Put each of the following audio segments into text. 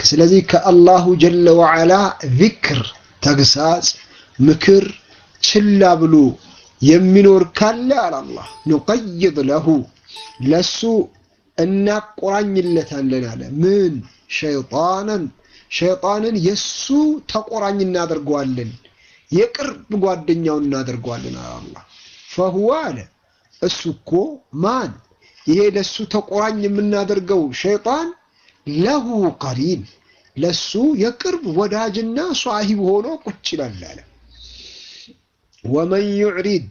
ስለዚህ ከአላሁ ጀለ ወዓላ ዚክር ተግሳጽ፣ ምክር ችላ ብሎ የሚኖር ካለ አለ አላህ ኑቀይድ ለሁ ለሱ እናቆራኝለታለን አለ። ምን ሸይጣንን ሸይጣንን የሱ ተቆራኝ እናደርገዋለን፣ የቅርብ ጓደኛው እናደርገዋለን አለ አላህ። ፈሁወ አለ እሱ እኮ ማን ይሄ ለሱ ተቆራኝ የምናደርገው ሸይጣን ለሁ ቀሪን ለሱ የቅርብ ወዳጅና ሷሂብ ሆኖ ቁጭ ይላል አለ። ወመን ዩዕሪድ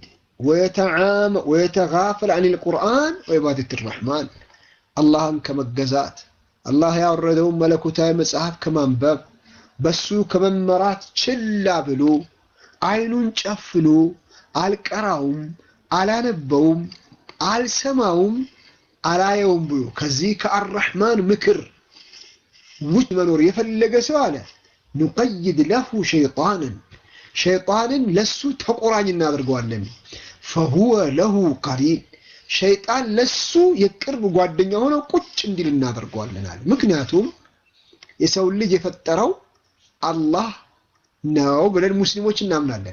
ወየተጋፈል አን ልቁርአን ወዒባደት ረሕማን አላህን ከመገዛት አላህ ያወረደውን መለኮታዊ መጽሐፍ ከማንበብ በሱ ከመመራት ችላ ብሎ አይኑን ጨፍኖ አልቀራውም፣ አላነበውም፣ አልሰማውም፣ አላየውም ብሎ ከዚህ ከአረሕማን ምክር ውጭ መኖር የፈለገ ሰው አለ ኑቀይድ ለሁ ሸይጣንን ሸይጣንን ለሱ ተቆራኝ እናደርገዋለን። ፈሁወ ለሁ ቀሪን ሸይጣን ለሱ የቅርብ ጓደኛ ሆነው ቁጭ እንዲል እናደርገዋለን አለ። ምክንያቱም የሰው ልጅ የፈጠረው አላህ ነው ብለን ሙስሊሞች እናምናለን።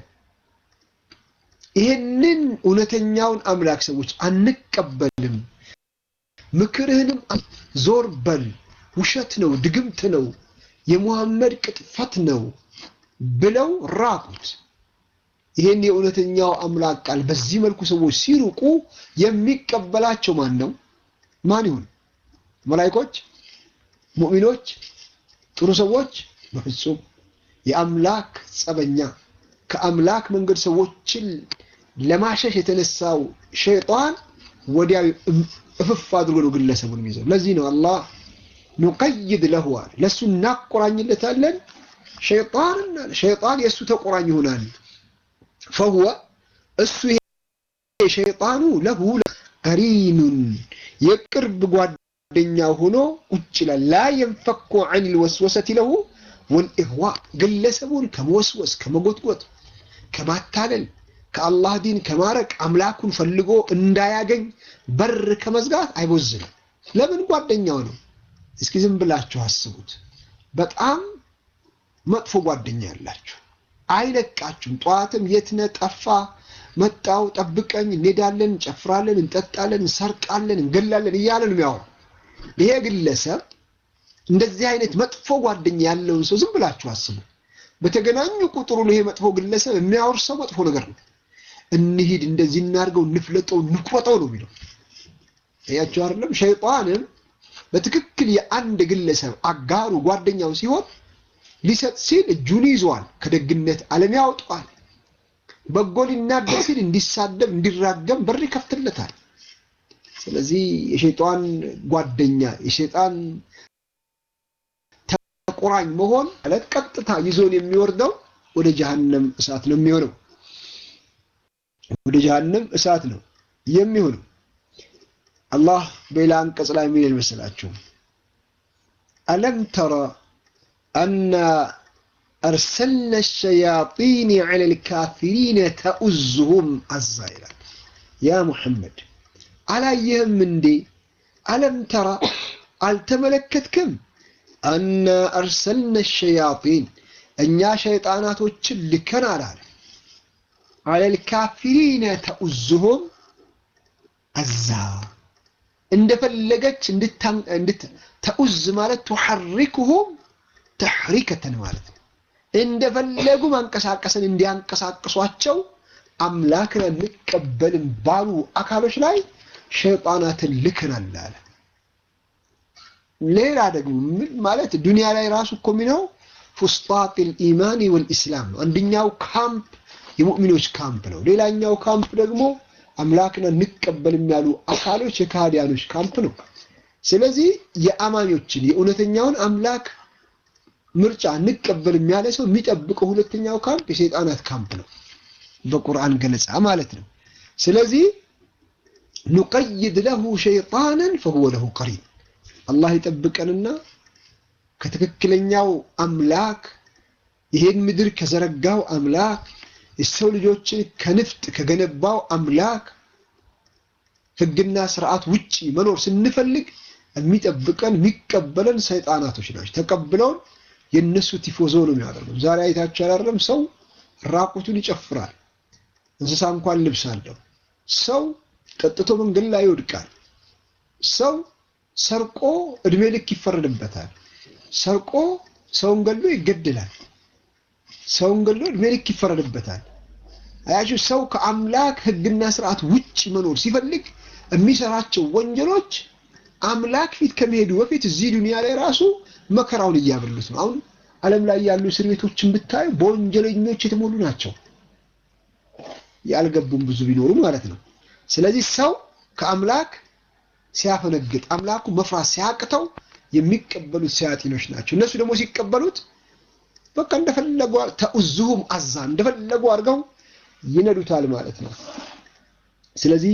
ይህንን እውነተኛውን አምላክ ሰዎች አንቀበልም፣ ምክርህንም ዞር በል ውሸት ነው፣ ድግምት ነው፣ የሙሐመድ ቅጥፈት ነው ብለው ራቁት። ይህን የእውነተኛው አምላክ ቃል በዚህ መልኩ ሰዎች ሲርቁ የሚቀበላቸው ማን ነው? ማን ይሁን? መላይኮች? ሙእሚኖች? ጥሩ ሰዎች? በፍጹም የአምላክ ጸበኛ፣ ከአምላክ መንገድ ሰዎችን ለማሸሽ የተነሳው ሸይጣን ወዲያው እፍፍ አድርጎ ነው ግለሰቡን የሚይዘው። ለዚህ ነው አላህ ኑቀይድ ለሁ አለ ለእሱ እናቆራኝለታለን ሸይጣን ሸይጣን የእሱ ተቆራኝ ይሆናል። ፈሁወ እሱ ሸይጣኑ ለሁ ቀሪኑን የቅርብ ጓደኛ ሆኖ ቁጭ ይላል። ላ የንፈኩ ዐን ልወስወሰት ለሁ ወልኢህዋ ግለሰቡን ከመወስወስ ከመጎትጎት፣ ከማታለል፣ ከአላህ ዲን ከማረቅ አምላኩን ፈልጎ እንዳያገኝ በር ከመዝጋት አይቦዝንም። ለምን ጓደኛው ነው። እስኪ ዝም ብላችሁ አስቡት። በጣም መጥፎ ጓደኛ ያላችሁ አይለቃችሁም። ጠዋትም የት ነህ ጠፋ፣ መጣው፣ ጠብቀኝ፣ እንሄዳለን፣ እንጨፍራለን፣ እንጠጣለን፣ እንሰርቃለን፣ እንገላለን እያለ ነው የሚያወራው። ይሄ ግለሰብ እንደዚህ አይነት መጥፎ ጓደኛ ያለውን ሰው ዝም ብላችሁ አስቡ። በተገናኙ ቁጥሩን ይሄ መጥፎ ግለሰብ የሚያወርሰው መጥፎ ነገር ነው። እንሂድ፣ እንደዚህ እናድርገው፣ እንፍለጠው፣ እንቁረጠው ነው የሚለው። ያቸው አይደለም ሸይጣንም በትክክል የአንድ ግለሰብ አጋሩ ጓደኛው ሲሆን ሊሰጥ ሲል እጁን ይዘዋል፣ ከደግነት ዓለም ያወጣዋል። በጎ ሊናገር ሲል እንዲሳደብ እንዲራገም በር ይከፍትለታል። ስለዚህ የሸይጣን ጓደኛ የሸይጣን ተቆራኝ መሆን ማለት ቀጥታ ይዞን የሚወርደው ወደ ጀሀነም እሳት ነው የሚሆነው። ወደ ጀሀነም እሳት ነው የሚሆነው። አላህ በሌላ አንቀጽ ላይ የሚል መሰላችሁ አለም ተረ አና አርሰልና ሸያጢን ዐለ ልካፊሪነ ተኡዝሁም አዛ ይላል። ያ ሙሐመድ አላየህም እንዴ? አለም ተራ አልተመለከትክም? አና አርሰልና ሸያጢን እኛ ሸይጣናቶችን ልከናል አለ ዐለ ልካፊሪነ ተኡዝሁም አዛ እንደፈለገች ተኡዝ ማለት ቱሐሪክሁም ተሕሪከተን ማለት ነው። እንደፈለጉ ማንቀሳቀስን እንዲያንቀሳቅሷቸው አምላክን አንቀበልም ባሉ አካሎች ላይ ሸይጣናትን ልከናል አለ። ሌላ ደግሞ ምን ማለት ዱንያ ላይ ራሱ እኮ የሚለው ፉስጣጥ ልኢማን ወልኢስላም ነው። አንደኛው ካምፕ የሙእሚኖች ካምፕ ነው። ሌላኛው ካምፕ ደግሞ አምላክን አንቀበልም ያሉ አካሎች የካህዲያኖች ካምፕ ነው። ስለዚህ የአማኞችን የእውነተኛውን አምላክ ምርጫ እንቀበልም ያለ ሰው የሚጠብቀው ሁለተኛው ካምፕ የሰይጣናት ካምፕ ነው፣ በቁርአን ገለጻ ማለት ነው። ስለዚህ ኑቀይድ ለሁ ሸይጣንን ፈሁወ ለሁ ቀሪን አላህ ይጠብቀንና ከትክክለኛው አምላክ ይሄን ምድር ከዘረጋው አምላክ የሰው ልጆችን ከንፍጥ ከገነባው አምላክ ሕግና ስርዓት ውጪ መኖር ስንፈልግ የሚጠብቀን የሚቀበለን ሰይጣናቶች ናቸው። ተቀብለውን የእነሱ ቲፎዞ ነው የሚያደርገው። ዛሬ አይታችሁ አላረም ሰው ራቁቱን ይጨፍራል። እንስሳ እንኳን ልብስ አለው። ሰው ጠጥቶ መንገድ ላይ ይወድቃል። ሰው ሰርቆ እድሜ ልክ ይፈረድበታል። ሰርቆ ሰውን ገሎ ይገድላል። ሰውን ገሎ እድሜ ልክ ይፈረድበታል። አያችሁ፣ ሰው ከአምላክ ሕግና ስርዓት ውጭ መኖር ሲፈልግ የሚሰራቸው ወንጀሎች አምላክ ፊት ከመሄዱ በፊት እዚህ ዱንያ ላይ ራሱ መከራውን እያበሉት ነው። አሁን ዓለም ላይ ያሉ እስር ቤቶችን ብታዩ በወንጀለኞች የተሞሉ ናቸው። ያልገቡም ብዙ ቢኖሩ ማለት ነው። ስለዚህ ሰው ከአምላክ ሲያፈነግጥ አምላኩ መፍራት ሲያቅተው የሚቀበሉት ሰያጢኖች ናቸው። እነሱ ደግሞ ሲቀበሉት በቃ እንደፈለጉ ተኡዙሁም አዛ እንደፈለጉ አድርገው ይነዱታል ማለት ነው። ስለዚህ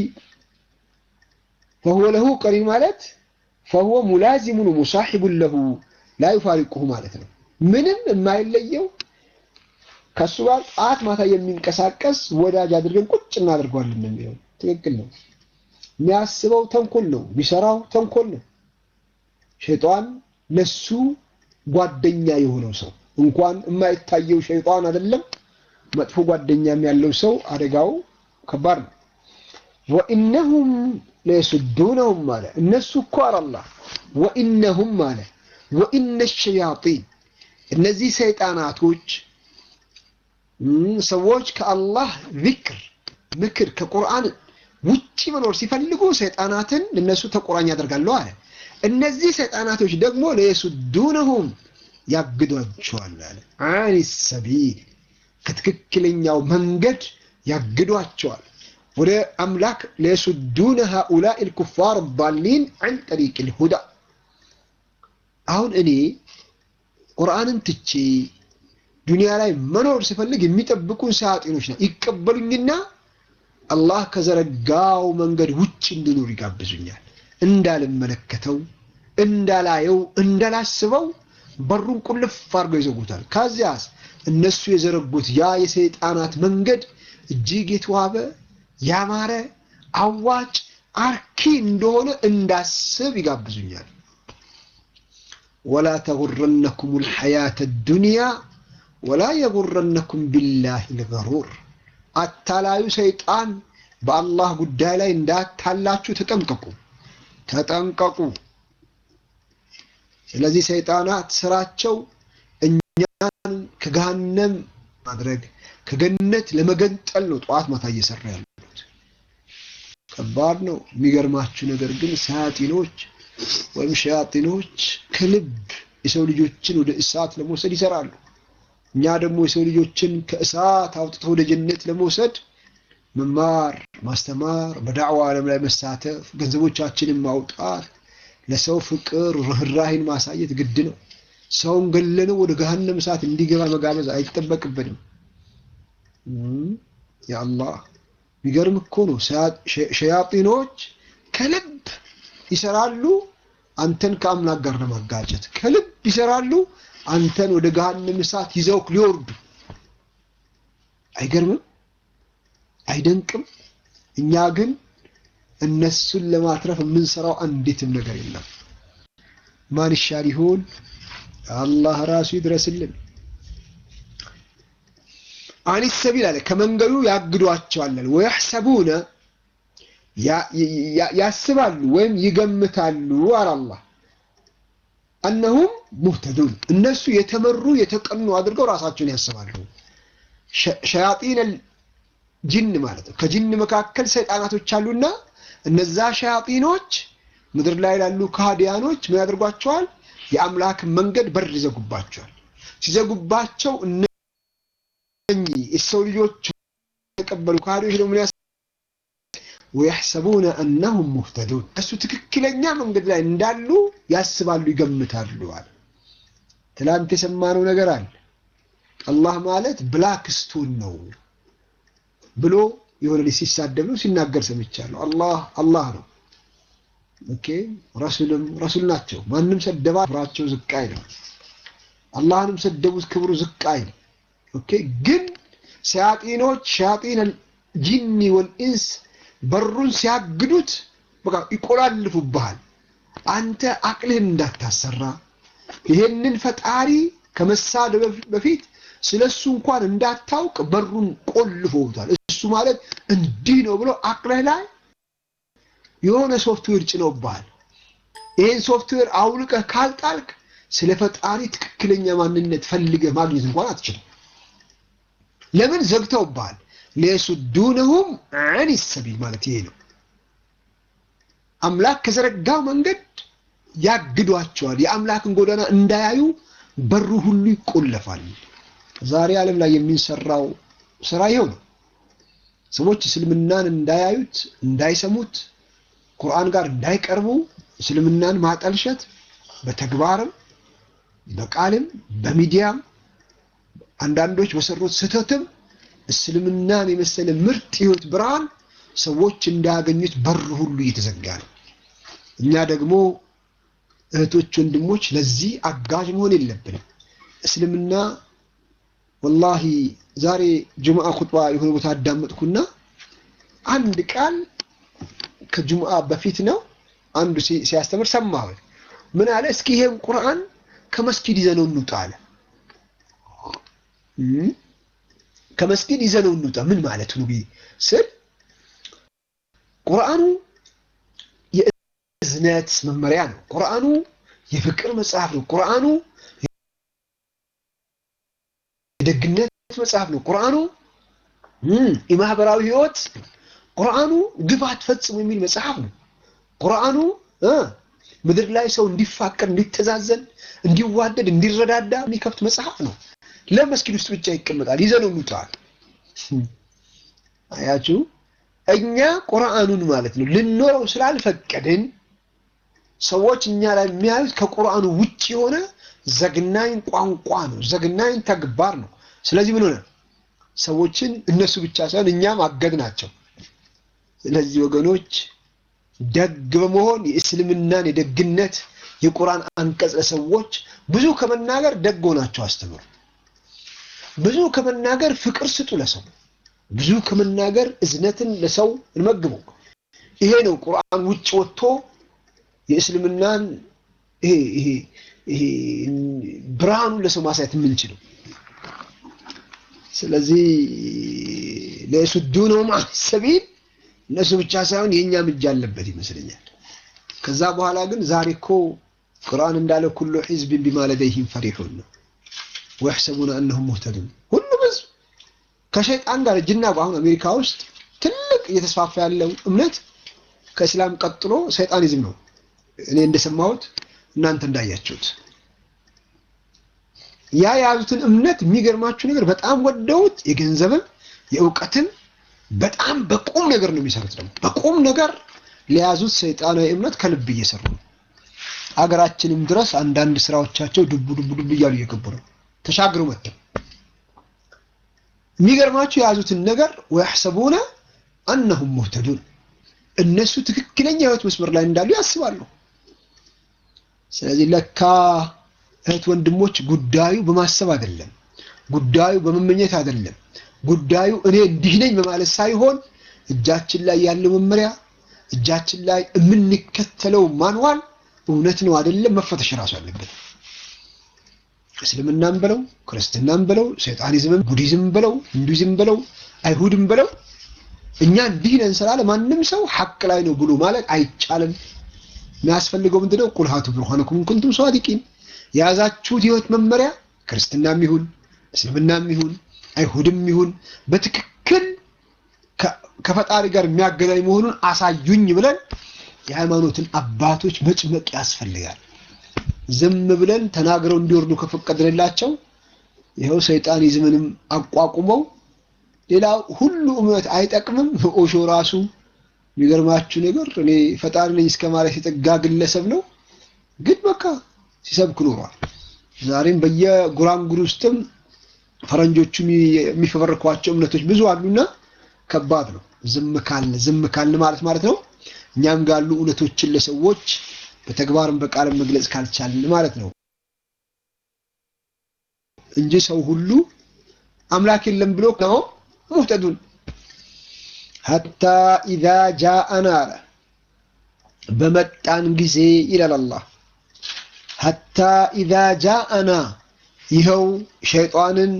ፈሁወ ለሁ ቀሪን ማለት ፈሁወ ሙላዚሙን ሙሳሒቡን ለሁ ላ ዩፋሪቁሁ ማለት ነው። ምንም የማይለየው ከእሱ ጋር ጠዋት ማታ የሚንቀሳቀስ ወዳጅ አድርገን ቁጭ እናደርገዋለን ነው የሚለው። ትክክል ነው። የሚያስበው ተንኮል ነው፣ የሚሰራው ተንኮል ነው። ሸይጣን ለሱ ጓደኛ የሆነው ሰው እንኳን የማይታየው ሸይጣን አይደለም መጥፎ ጓደኛም ያለው ሰው አደጋው ከባድ ነው። ወኢነሁም ለየሱዱነሁም አለ እነሱ እኮ አላህ ወኢነሁም አለ ወኢነ ሸያጢን እነዚህ ሰይጣናቶች ሰዎች ከአላህ ዚክር ምክር ከቁርአን ውጪ መኖር ሲፈልጉ ሰይጣናትን እነሱ ተቆራኝ ያደርጋሉ አለ። እነዚህ ሰይጣናቶች ደግሞ ለየሱዱነሁም ያግዷቸዋል አለ አኒ ሰቢል ከትክክለኛው መንገድ ያግዷቸዋል ወደ አምላክ ለየሱዱነ ሃኡላኢ ልኩፋር ባሊን አን ጠሪቅ ልሁዳ አሁን እኔ ቁርአንን ትቼ ዱንያ ላይ መኖር ስፈልግ የሚጠብቁን ሰያጢኖች ነው። ይቀበሉኝና አላህ ከዘረጋው መንገድ ውጭ እንድኖር ይጋብዙኛል። እንዳልመለከተው፣ እንዳላየው፣ እንዳላስበው በሩን ቁልፍ አድርገው ይዘጉታል። ከዚያስ እነሱ የዘረጉት ያ የሰይጣናት መንገድ እጅግ የተዋበ ያማረ አዋጭ አርኪ እንደሆነ እንዳስብ ይጋብዙኛል። ወላ ተጉረነኩም ልሐያተ ዱንያ ወላ የጉረነኩም ቢላህ ልገሩር አታላዩ ሰይጣን በአላህ ጉዳይ ላይ እንዳታላችሁ ተጠንቀቁ ተጠንቀቁ። ስለዚህ ሰይጣናት ስራቸው እኛን ከገሃነም ማድረግ ከገነት ለመገንጠል ነው ጠዋት ማታ እየሰራ ያሉት። ከባድ ነው። የሚገርማችሁ ነገር ግን ሰያጢኖች ወይም ሸያጢኖች ከልብ የሰው ልጆችን ወደ እሳት ለመውሰድ ይሰራሉ። እኛ ደግሞ የሰው ልጆችን ከእሳት አውጥቶ ወደ ጀነት ለመውሰድ መማር፣ ማስተማር፣ በዳዕዋ ዓለም ላይ መሳተፍ፣ ገንዘቦቻችንን ማውጣት፣ ለሰው ፍቅር ርኅራሄን ማሳየት ግድ ነው። ሰውን ገለነው ወደ ገሃነም እሳት እንዲገባ መጋበዝ አይጠበቅብንም። ያአላህ የሚገርም እኮ ነው። ሸያጢኖች ከልብ ይሰራሉ አንተን ከአምላክ ጋር ለማጋጨት ከልብ ይሰራሉ አንተን ወደ ገሃነም እሳት ይዘውክ ሊወርዱ። አይገርምም? አይደንቅም? እኛ ግን እነሱን ለማትረፍ የምንሰራው አንዲትም ነገር የለም። ማን ይሻል ይሆን? አላህ ራሱ ይድረስልን። አኒ ሰቢል አለ ከመንገዱ ያግዷቸዋል። ወየሕሰቡነ ያስባሉ ወይም ይገምታሉ አለ አላህ አነሁም ሙህተዱን እነሱ የተመሩ የተቀኑ አድርገው ራሳቸውን ያስባሉ። ሸያጢን ጅን ማለት ነው። ከጅን መካከል ሰይጣናቶች አሉና እነዛ ሸያጢኖች ምድር ላይ ላሉ ከሃዲያኖች ምን ያደርጓቸዋል? የአምላክን መንገድ በር ይዘጉባቸዋል። ሲዘጉባቸው እነኚህ የሰው ልጆች የተቀበሉ ከሃዲዎች ደግሞ ወየሕሰቡነ አነሁም ሙህተዱን እሱ ትክክለኛ መንገድ ላይ እንዳሉ ያስባሉ፣ ይገምታሉ አለ። ትላንት የሰማነው ነገር አለ። አላህ ማለት ብላክ ስቶን ነው ብሎ የሆነ ልጅ ሲሳደብ ነው ሲናገር ሰምቻለሁ። አላህ አላህ ነው። ኦኬ ረሱልም ረሱል ናቸው። ማንም ሰደባ ክብራቸው ዝቅ አይልም። አላህንም ሰደቡት ክብሩ ዝቅ አይልም። ኦኬ ግን ሸያጢኖች ሸያጢን ጂኒ ወልኢንስ በሩን ሲያግዱት በቃ ይቆላልፉብሃል። አንተ አቅልህን እንዳታሰራ ይሄንን ፈጣሪ ከመሳደብ በፊት ስለሱ እንኳን እንዳታውቅ በሩን ቆልፎታል። እሱ ማለት እንዲህ ነው ብሎ አቅልህ ላይ የሆነ ሶፍትዌር ጭነውብሃል። ይህን ሶፍትዌር አውልቀህ ካልጣልክ ስለ ፈጣሪ ትክክለኛ ማንነት ፈልገህ ማግኘት እንኳን አትችልም። ለምን ዘግተውብሃል? ሊየሱዱነሁም አን ሰቢል ማለት ይሄ ነው። አምላክ ከዘረጋው መንገድ ያግዷቸዋል። የአምላክን ጎዳና እንዳያዩ በሩ ሁሉ ይቆለፋል። ዛሬ ዓለም ላይ የሚሰራው ስራ ይኸው ነው። ሰዎች እስልምናን እንዳያዩት፣ እንዳይሰሙት፣ ቁርአን ጋር እንዳይቀርቡ እስልምናን ማጠልሸት በተግባርም በቃልም በሚዲያም አንዳንዶች በሰሩት ስህተትም እስልምናን የመሰለ ምርጥ ህይወት ብርሃን ሰዎች እንዳያገኙት በር ሁሉ እየተዘጋ ነው። እኛ ደግሞ እህቶች፣ ወንድሞች ለዚህ አጋዥ መሆን የለብንም። እስልምና ወላሂ ዛሬ ጁምዓ ኹጥባ የሆነ ቦታ አዳመጥኩና አንድ ቃል ከጁምዓ በፊት ነው አንዱ ሲያስተምር ሰማሁት። ምን አለ? እስኪ ይሄን ቁርአን ከመስጊድ ይዘነው እንውጣ አለ። ከመስጊድ ይዘነው እንውጣ ምን ማለት ነው ስል ቁርአኑ የእዝነት መመሪያ ነው። ቁርአኑ የፍቅር መጽሐፍ ነው። ቁርአኑ የደግነት መጽሐፍ ነው። ቁርአኑ የማህበራዊ ህይወት፣ ቁርአኑ ግፍ አትፈጽሙ የሚል መጽሐፍ ነው። ቁርአኑ ምድር ላይ ሰው እንዲፋቀር፣ እንዲተዛዘን፣ እንዲዋደድ፣ እንዲረዳዳ የሚከፍት መጽሐፍ ነው። ለመስጊድ ውስጥ ብቻ ይቀመጣል። ይዘነው እንውጣል። አያችሁ፣ እኛ ቁርአኑን ማለት ነው ልንኖረው ስላልፈቀድን ሰዎች እኛ ላይ የሚያዩት ከቁርአኑ ውጭ የሆነ ዘግናኝ ቋንቋ ነው፣ ዘግናኝ ተግባር ነው። ስለዚህ ምን ሆነ? ሰዎችን እነሱ ብቻ ሳይሆን እኛም አገድ ናቸው። ስለዚህ ወገኖች ደግ በመሆን የእስልምናን የደግነት የቁርአን አንቀጽ ለሰዎች ብዙ ከመናገር ደግ ሆናቸው አስተምሩ። ብዙ ከመናገር ፍቅር ስጡ ለሰው። ብዙ ከመናገር እዝነትን ለሰው እንመግበው። ይሄ ነው ቁርአን ውጭ ወጥቶ የእስልምናን ይሄ ይሄ ይሄ ብርሃኑን ለሰው ማሳየት የምንችለው። ስለዚህ ለሱዱነሁም አን ሰቢል እነሱ ብቻ ሳይሆን የእኛም እጅ አለበት ይመስለኛል። ከዛ በኋላ ግን ዛሬ እኮ ቁርአን እንዳለ ኩሉ ሒዝብን ቢማ ለደይሂም ፈሪሑን ነው ወየሕሰቡነ አነሁም ሙህተዱን። ሁሉም ህዝብ ከሸይጣን ጋር እጅና አሁን አሜሪካ ውስጥ ትልቅ እየተስፋፋ ያለው እምነት ከእስላም ቀጥሎ ሰይጣኒዝም ነው። እኔ እንደሰማሁት እናንተ እንዳያችሁት ያ የያዙትን እምነት የሚገርማችሁ ነገር በጣም ወደውት የገንዘብም የእውቀትም በጣም በቁም ነገር ነው የሚሰሩት። ደግሞ በቁም ነገር ለያዙት ሰይጣናዊ እምነት ከልብ እየሰሩ ነው። አገራችንም ድረስ አንዳንድ ስራዎቻቸው ዱቡ ዱቡ ዱቡ እያሉ እየገቡ ነው ተሻግረው መጥተው የሚገርማችሁ የያዙትን ነገር ወየሕሰቡነ አነሁም ሙህተዱን እነሱ ትክክለኛ ህይወት መስመር ላይ እንዳሉ ያስባሉ። ስለዚህ ለካ እህት ወንድሞች፣ ጉዳዩ በማሰብ አይደለም፣ ጉዳዩ በመመኘት አይደለም፣ ጉዳዩ እኔ እንዲህ ነኝ በማለት ሳይሆን እጃችን ላይ ያለው መመሪያ እጃችን ላይ የምንከተለው ማንዋል እውነት ነው አይደለም መፈተሽ ራሱ አለበት። እስልምናም በለው ክርስትናም በለው ሰይጣኒዝምም ቡዲዝም በለው ሂንዱይዝም በለው አይሁድም በለው እኛ እንዲህ ነን ስላለ ማንም ሰው ሐቅ ላይ ነው ብሎ ማለት አይቻልም። የሚያስፈልገው ምንድነው? ቁል ሃቱ ቡርሃነኩም ኢን ኩንቱም ሷዲቂን የያዛችሁት ህይወት መመሪያ ክርስትናም ይሁን እስልምናም ይሁን አይሁድም ይሁን በትክክል ከፈጣሪ ጋር የሚያገናኝ መሆኑን አሳዩኝ ብለን የሃይማኖትን አባቶች መጭመቅ ያስፈልጋል። ዝም ብለን ተናግረው እንዲወርዱ ከፈቀድንላቸው ይኸው ሰይጣኒዝምንም አቋቁመው ሌላው ሁሉ እምነት አይጠቅምም። ኦሾ ራሱ የሚገርማችሁ ነገር እኔ ፈጣሪ ነኝ እስከ ማለት የጠጋ ግለሰብ ነው፣ ግን በቃ ሲሰብክ ኖሯል። ዛሬም በየጉራንጉር ውስጥም ፈረንጆቹ የሚፈበርኳቸው እምነቶች ብዙ አሉና ከባድ ነው። ዝም ካልን ዝም ካልን ማለት ማለት ነው እኛም ጋሉ እውነቶችን ለሰዎች በተግባርም በቃልም መግለጽ ካልቻልን ማለት ነው እንጂ ሰው ሁሉ አምላክ የለም ብሎ ነው ሙህተዱን ሐታ ኢዛ ጃአና አለ በመጣን ጊዜ ይላል አላህ ሐታ ኢዛ ጃአና ይኸው ሸይጣንን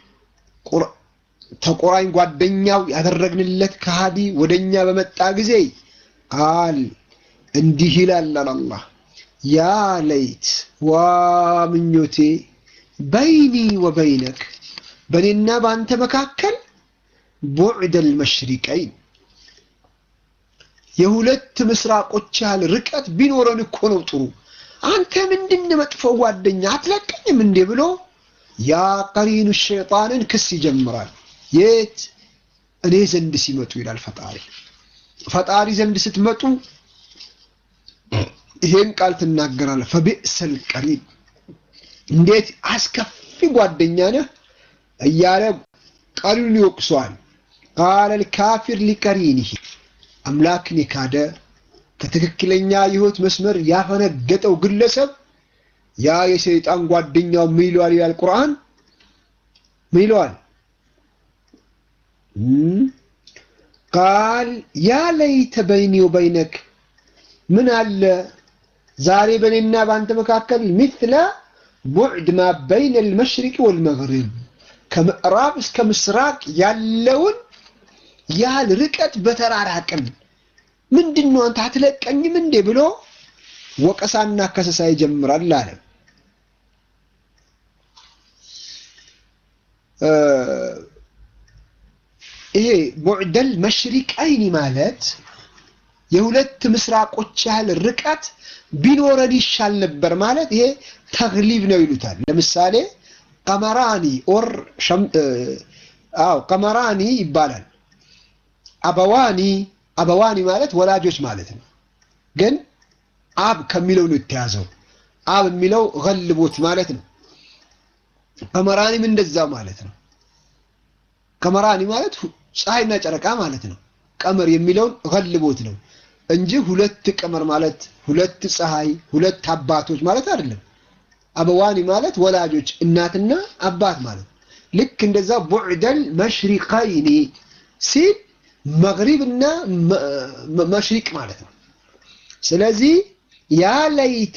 ተቆራኝ ጓደኛው ያደረግንለት ከሃዲ ወደኛ በመጣ ጊዜ ቃል እንዲህ ይላል አላህ ያ ለይት ዋ ምኞቴ በይኒ ወበይነክ በእኔና በአንተ መካከል ቡዕደል መሽሪቀይን የሁለት ምስራቆች ያህል ርቀት ቢኖረን እኮ ነው ጥሩ። አንተ ምንድን መጥፎ ጓደኛ አትለቀኝም እንዴ ብሎ ያ ቀሪኑ ሸይጣንን ክስ ይጀምራል። የት እኔ ዘንድ ሲመጡ ይላል ፈጣሪ። ፈጣሪ ዘንድ ስትመጡ ይሄን ቃል ትናገራለህ። ፈቢእሰል ቀሪን እንዴት አስከፊ ጓደኛ ነህ እያለ ቀሪኑን ይወቅሰዋል። ቃለል ካፊር ሊቀሪኒህ አምላክን የካደ ከትክክለኛ የህይወት መስመር ያፈነገጠው ግለሰብ ያ የሰይጣን ጓደኛው ምን ይለዋል ይላል ቁርአን ምን ይለዋል ቃል ያ ለይተ በይኒ ወበይነክ ምን አለ ዛሬ በእኔና በአንተ መካከል ሚትለ ቡዕድ ማ በይነ አልመሽሪቅ ወልመግሪብ ከምዕራብ እስከ ምስራቅ ያለውን ያህል ርቀት በተራራቅን ምንድን ነው አንተ አትለቀኝም እንዴ ብሎ ወቀሳና ከሰሳ ይጀምራል አለ። ይሄ ቡዕደል መሽሪቀይኒ ማለት የሁለት ምስራቆች ያህል ርቀት ቢኖረን ይሻል ነበር ማለት ይሄ ተግሊብ ነው ይሉታል። ለምሳሌ ቀመራኒ ኦር አዎ ቀመራኒ ይባላል። አበዋኒ አበዋኒ ማለት ወላጆች ማለት ነው። ግን አብ ከሚለው ነው የተያዘው። አብ የሚለው ገልቦት ማለት ነው። ቀመራኒም እንደዛው ማለት ነው። ቀመራኒ ማለት ፀሐይና ጨረቃ ማለት ነው። ቀመር የሚለውን ገልቦት ነው እንጂ ሁለት ቀመር ማለት ሁለት ፀሐይ፣ ሁለት አባቶች ማለት አይደለም። አበዋኒ ማለት ወላጆች እናትና አባት ማለት ልክ እንደዛ ቡዕደል መሽሪቀይኒ ሲል መግሪብ እና መሽሪቅ ማለት ነው። ስለዚህ ያ ለይተ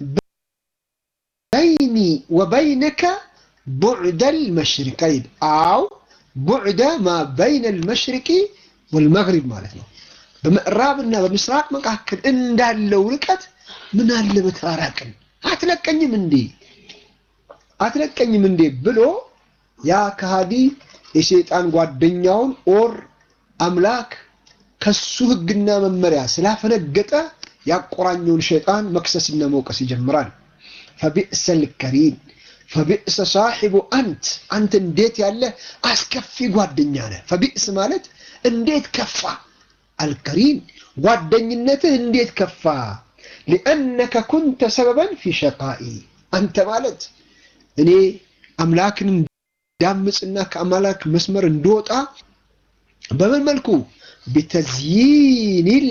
በይኒ ወበይነከ ቡዕደል መሽሪቀይን አው ቡዕደ ማ በይነ አልመሽሪቂ ወልመግሪብ ማለት ነው። በምዕራብና በምስራቅ መካከል እንዳለው ርቀት ምን አለ በተራራቅን አትለቀኝም እንዴ አትለቀኝም እንዴ ብሎ ያ ከሃዲ የሸይጣን ጓደኛውን ኦር አምላክ ከሱ ህግና መመሪያ ስላፈነገጠ ያቆራኘውን ሸይጣን መክሰስና መውቀስ ይጀምራል። ፈቢእሰል ከሪን ፈቢእሰ ሳሒቡ አንት አንተ እንዴት ያለ አስከፊ ጓደኛ ነህ። ፈቢእስ ማለት እንዴት ከፋ፣ አልከሪን ጓደኝነትህ እንዴት ከፋ። ሊአነከ ኩንተ ሰበበን ፊ ሸቃኢ አንተ ማለት እኔ አምላክን እንዳምፅና ከአምላክ መስመር እንደወጣ በምን መልኩ ቢተዝይኒል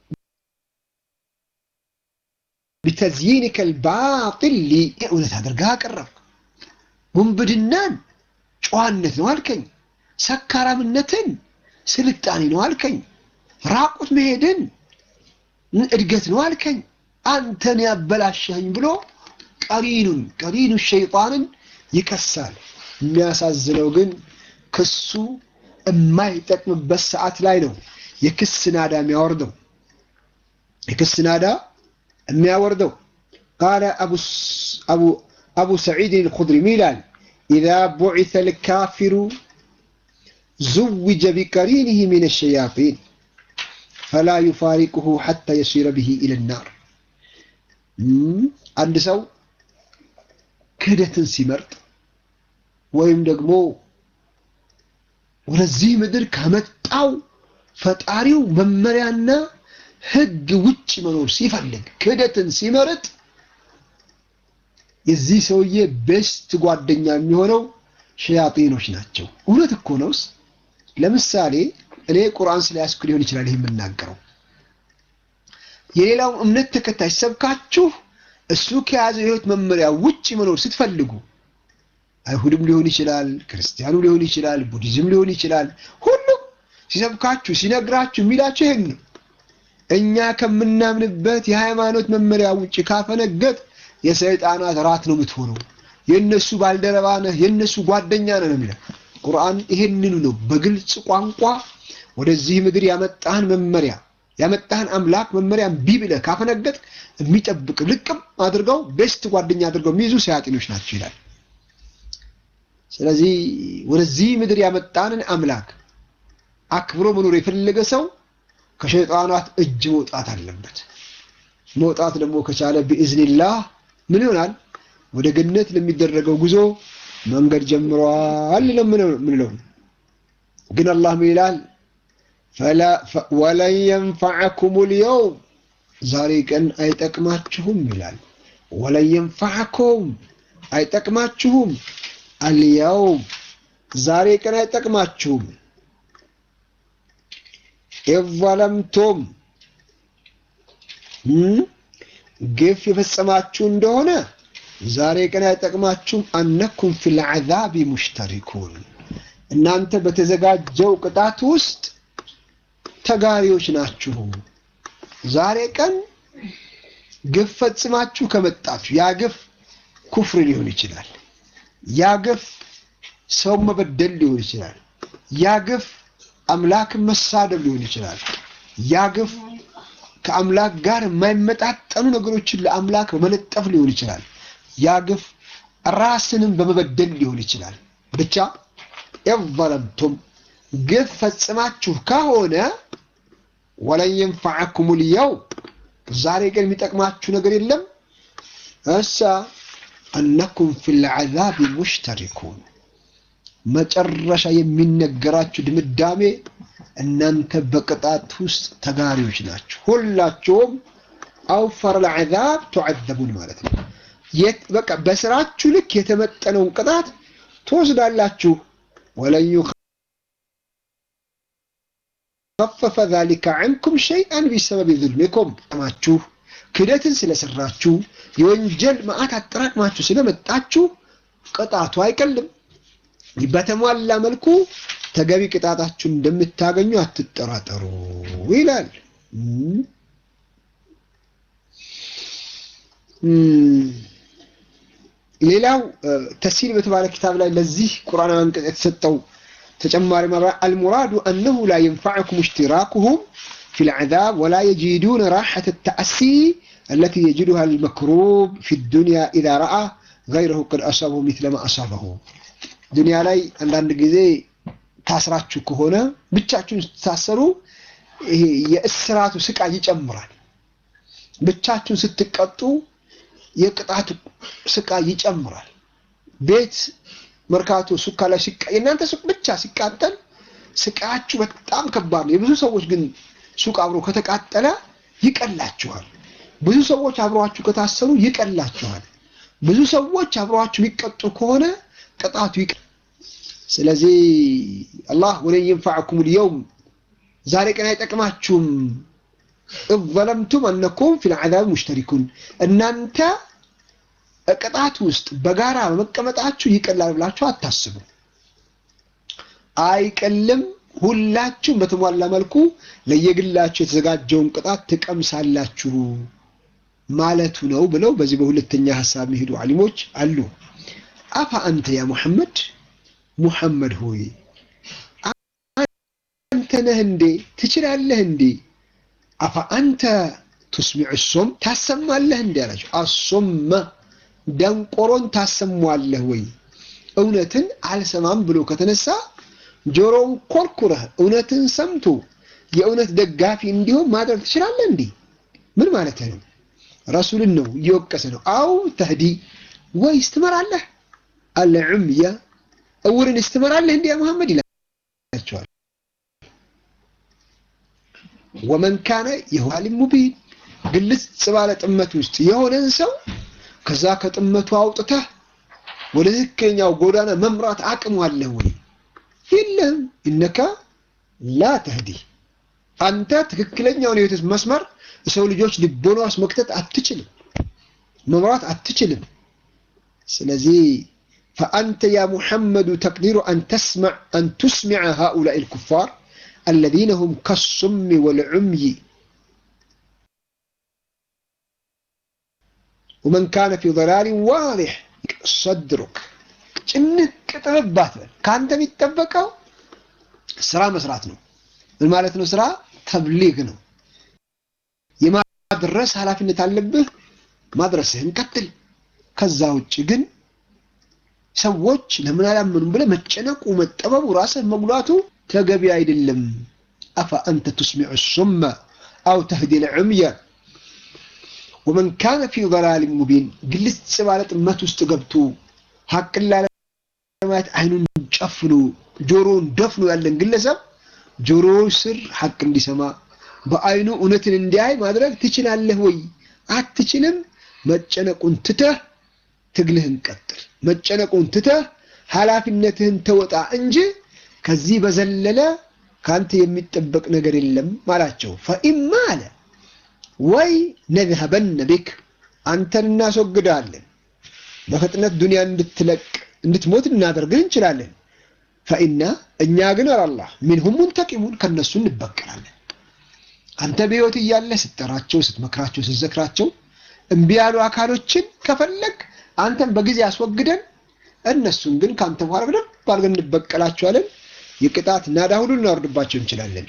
ቢተዝይኒከ ልባጢል ሊ እውነት አድርጋ አቀረብክ። ውንብድናን ጨዋነት ነው አልከኝ። ሰካራምነትን ስልጣኔ ነው አልከኝ። ራቁት መሄድን እድገት ነው አልከኝ። አንተን ያበላሸኝ ብሎ ቀሪኑን ቀሪኑ ሸይጣንን ይከሳል። የሚያሳዝነው ግን ክሱ የማይጠቅምበት ሰዓት ላይ ነው የክስ ናዳ የሚያወርደው የክስ ናዳ የሚያወርደው ቃለ አቡ ሰዒድ ልኹድሪ ይላል ኢዛ ቡዒተ ልካፊሩ ዙውጀ ቢቀሪንህ ምን ሸያጢን ፈላ ዩፋሪቅሁ ሐታ የሲረ ብሂ ኢለ ናር አንድ ሰው ክህደትን ሲመርጥ ወይም ደግሞ ወደዚህ ምድር ከመጣው ፈጣሪው መመሪያና ሕግ ውጭ መኖር ሲፈልግ ክህደትን ሲመርጥ የዚህ ሰውዬ ቤስት ጓደኛ የሚሆነው ሸያጢኖች ናቸው። እውነት እኮ ነውስ። ለምሳሌ እኔ ቁርአን ስለያዝኩ ሊሆን ይችላል ይህ የምናገረው። የሌላው እምነት ተከታይ ሰብካችሁ እሱ ከያዘው የህይወት መመሪያ ውጭ መኖር ስትፈልጉ አይሁድም ሊሆን ይችላል፣ ክርስቲያኑ ሊሆን ይችላል፣ ቡዲዝም ሊሆን ይችላል። ሁሉም ሲሰብካችሁ ሲነግራችሁ የሚላችሁ ይሄን ነው። እኛ ከምናምንበት የሃይማኖት መመሪያ ውጭ ካፈነገጥ የሰይጣናት ራት ነው የምትሆነው። የእነሱ ባልደረባ ነህ፣ የእነሱ ጓደኛ ነህ ነው የሚለው ቁርአን። ይሄንኑ ነው በግልጽ ቋንቋ ወደዚህ ምድር ያመጣህን መመሪያ ያመጣህን አምላክ መመሪያ እምቢ ብለህ ካፈነገጥ የሚጠብቅ ልቅም አድርገው ቤስት ጓደኛ አድርገው የሚይዙ ሰያጢኖች ናቸው ይላል። ስለዚህ ወደዚህ ምድር ያመጣንን አምላክ አክብሮ መኖር የፈለገ ሰው ከሸይጣናት እጅ መውጣት አለበት። መውጣት ደግሞ ከቻለ ቢኢዝኒላህ ምን ይሆናል? ወደ ገነት ለሚደረገው ጉዞ መንገድ ጀምሯል ምንለው። ግን አላህ ምን ይላል? ወለን የንፈዐኩም ልየውም ዛሬ ቀን አይጠቅማችሁም ይላል። ወለን የንፈዐኩም አይጠቅማችሁም፣ አልየውም ዛሬ ቀን አይጠቅማችሁም ኢዘለምቱም ግፍ የፈጸማችሁ እንደሆነ ዛሬ ቀን አይጠቅማችሁም። አነኩም ፊል ዐዛቢ ሙሽተሪኩን እናንተ በተዘጋጀው ቅጣት ውስጥ ተጋሪዎች ናችሁ። ዛሬ ቀን ግፍ ፈጽማችሁ ከመጣችሁ ያ ግፍ ኩፍር ሊሆን ይችላል። ያ ግፍ ሰው መበደል ሊሆን ይችላል። ያ ግፍ አምላክን መሳደብ ሊሆን ይችላል። ያ ግፍ ከአምላክ ጋር የማይመጣጠኑ ነገሮችን ለአምላክ በመለጠፍ ሊሆን ይችላል። ያ ግፍ ራስንም በመበደል ሊሆን ይችላል። ብቻ ኢዘለምቱም ግፍ ፈጽማችሁ ከሆነ ወለን የንፈዐኩም ልየውም ዛሬ ግን የሚጠቅማችሁ ነገር የለም። እሳ አነኩም ፊል ዐዛቢ ሙሽተሪኩን መጨረሻ የሚነገራችሁ ድምዳሜ እናንተ በቅጣት ውስጥ ተጋሪዎች ናችሁ። ሁላችሁም አውፈር ለዐዛብ ቱዐዘቡን ማለት ነው። በቃ በስራችሁ ልክ የተመጠነውን ቅጣት ትወስዳላችሁ። ወለን ዩኸፈፈ ዛሊከ ዐንኩም ሸይአን ቢሰበቢ ዙልሚኩም ማችሁ ክደትን ስለሰራችሁ የወንጀል መዓት አጠራቅማችሁ ስለመጣችሁ ቅጣቱ አይቀልም። በተሟላ መልኩ ተገቢ ቅጣታችሁን እንደምታገኙ አትጠራጠሩ ይላል። ሌላው ተሲል በተባለ ኪታብ ላይ ለዚህ ቁርአን አንቀጽ የተሰጠው ተጨማሪ ማብራሪያ አልሙራዱ አነሁ ላ የንፈዐኩም እሽትራኩሁም ፊ ልዐዛብ ወላ የጂዱነ ራሐተ ተአሲ አለቲ የጅዱሃ ልመክሩብ ፊ ዱንያ ኢዛ ረአ ገይረሁ ቀድ አሳበሁ ሚስለ ማ አሳበሁ ዱንያ ላይ አንዳንድ ጊዜ ታስራችሁ ከሆነ ብቻችሁን ስትታሰሩ ይሄ የእስራቱ ስቃይ ይጨምራል። ብቻችሁን ስትቀጡ የቅጣቱ ስቃይ ይጨምራል። ቤት መርካቶ፣ ሱቅ ላይ ሲቃ የእናንተ ሱቅ ብቻ ሲቃጠል ስቃያችሁ በጣም ከባድ ነው። የብዙ ሰዎች ግን ሱቅ አብሮ ከተቃጠለ ይቀላችኋል። ብዙ ሰዎች አብረዋችሁ ከታሰሩ ይቀላችኋል። ብዙ ሰዎች አብረዋችሁ የሚቀጡ ከሆነ ቅጣቱ ይቀ ስለዚህ አላህ ወለን የንፈዐኩም ልየውም ዛሬ ቀን አይጠቅማችሁም እዘለምቱም አነኩም ፊል ዐዛብ ሙሽተሪኩን እናንተ ቅጣት ውስጥ በጋራ በመቀመጣችሁ ይቀላል ብላችሁ አታስቡ። አይቀልም። ሁላችሁም በተሟላ መልኩ ለየግላችሁ የተዘጋጀውን ቅጣት ትቀምሳላችሁ ማለቱ ነው ብለው በዚህ በሁለተኛ ሀሳብ የሚሄዱ አሊሞች አሉ። አፋ አንተ ያ ሙሐመድ ሙሐመድ ሆይ አንተ ነህ እንዴ ትችላለህ እንዴ? አፋ አንተ ቱስሚዕ ሶም ታሰማለህ እንዴ አላቸው። አሶመ ደንቆሮን ታሰሟለህ ወይ? እውነትን አልሰማም ብሎ ከተነሳ ጆሮውን ኮርኩረህ እውነትን ሰምቶ የእውነት ደጋፊ እንዲሆን ማድረግ ትችላለህ እንዴ? ምን ማለት ነው? ረሱልን ነው እየወቀሰ ነው። አው ተህዲ ወይስ ትመራለህ? አልዑምያ እውርን ስትመራለህ እንዲያ መሐመድ ይላቸዋል። ወመን ካነ የኋሊም ሙቢን ግልጽ ባለ ጥመት ውስጥ የሆነን ሰው ከዛ ከጥመቱ አውጥተህ ወደ ትክክለኛው ጎዳና መምራት አቅሙ አለህ ወይ? የለም። ኢነካ ላ ተህዲ አንተ ትክክለኛውን የህይወት መስመር የሰው ልጆች ልቦና ውስጥ መክተት አትችልም፣ መምራት አትችልም። ስለዚህ ፈአንተ ያ ሙሐመዱ ተቅዲሩ አን ቱስሚዐ ሃኡላኢ ልኩፋር አለዚነ ሁም ከሱሚ ወልዑምይ ወመን ካነ ፊ ضላሊን ዋዲሕ ሰድሩክ ጭንቅ ጥብባት በል ከአንተ የሚጠበቀው ስራ መስራት ነው። ምን ማለት ነው? ስራ ተብሊግ ነው። የማድረስ ኃላፊነት አለብህ። ማድረስህን ቀጥል። ከዛ ውጭ ግን ሰዎች ለምን አላመኑም ብለህ መጨነቁ፣ መጠበቡ፣ ራስህ መጉላቱ ተገቢ አይደለም። አፈ አንተ ቱስሚዑ ሱመ አው ተህዲ ልዕምየ ወመን ካነ ፊ ضላሊን ሙቢን ግልጽ ባለ ጥመት ውስጥ ገብቶ ሀቅን ላለማየት አይኑን ጨፍኖ ጆሮውን ደፍኖ ያለን ግለሰብ ጆሮ ስር ሀቅ እንዲሰማ በአይኑ እውነትን እንዲያይ ማድረግ ትችላለህ ወይ? አትችልም። መጨነቁን ትተህ ትግልህን ቀጥል። መጨነቁን ትተህ ኃላፊነትህን ተወጣ እንጂ ከዚህ በዘለለ ከአንተ የሚጠበቅ ነገር የለም አላቸው። ፈኢማ አለ ወይ ነዝሀበነ ቢክ አንተን እናስወግዳለን፣ በፍጥነት ዱንያ እንድትለቅ እንድትሞት እናደርግን እንችላለን። ፈኢና እኛ ግን አላህ ሚንሁም ሙንተቂሙን ከነሱ እንበቀላለን። አንተ በሕይወት እያለህ ስትጠራቸው፣ ስትመክራቸው፣ ስትዘክራቸው እምቢ ያሉ አካሎችን ከፈለግ አንተን በጊዜ አስወግደን እነሱን ግን ከአንተ በኋላ በደንብ አድርገን እንበቀላቸዋለን። የቅጣት ናዳ ሁሉ እናወርድባቸው እንችላለን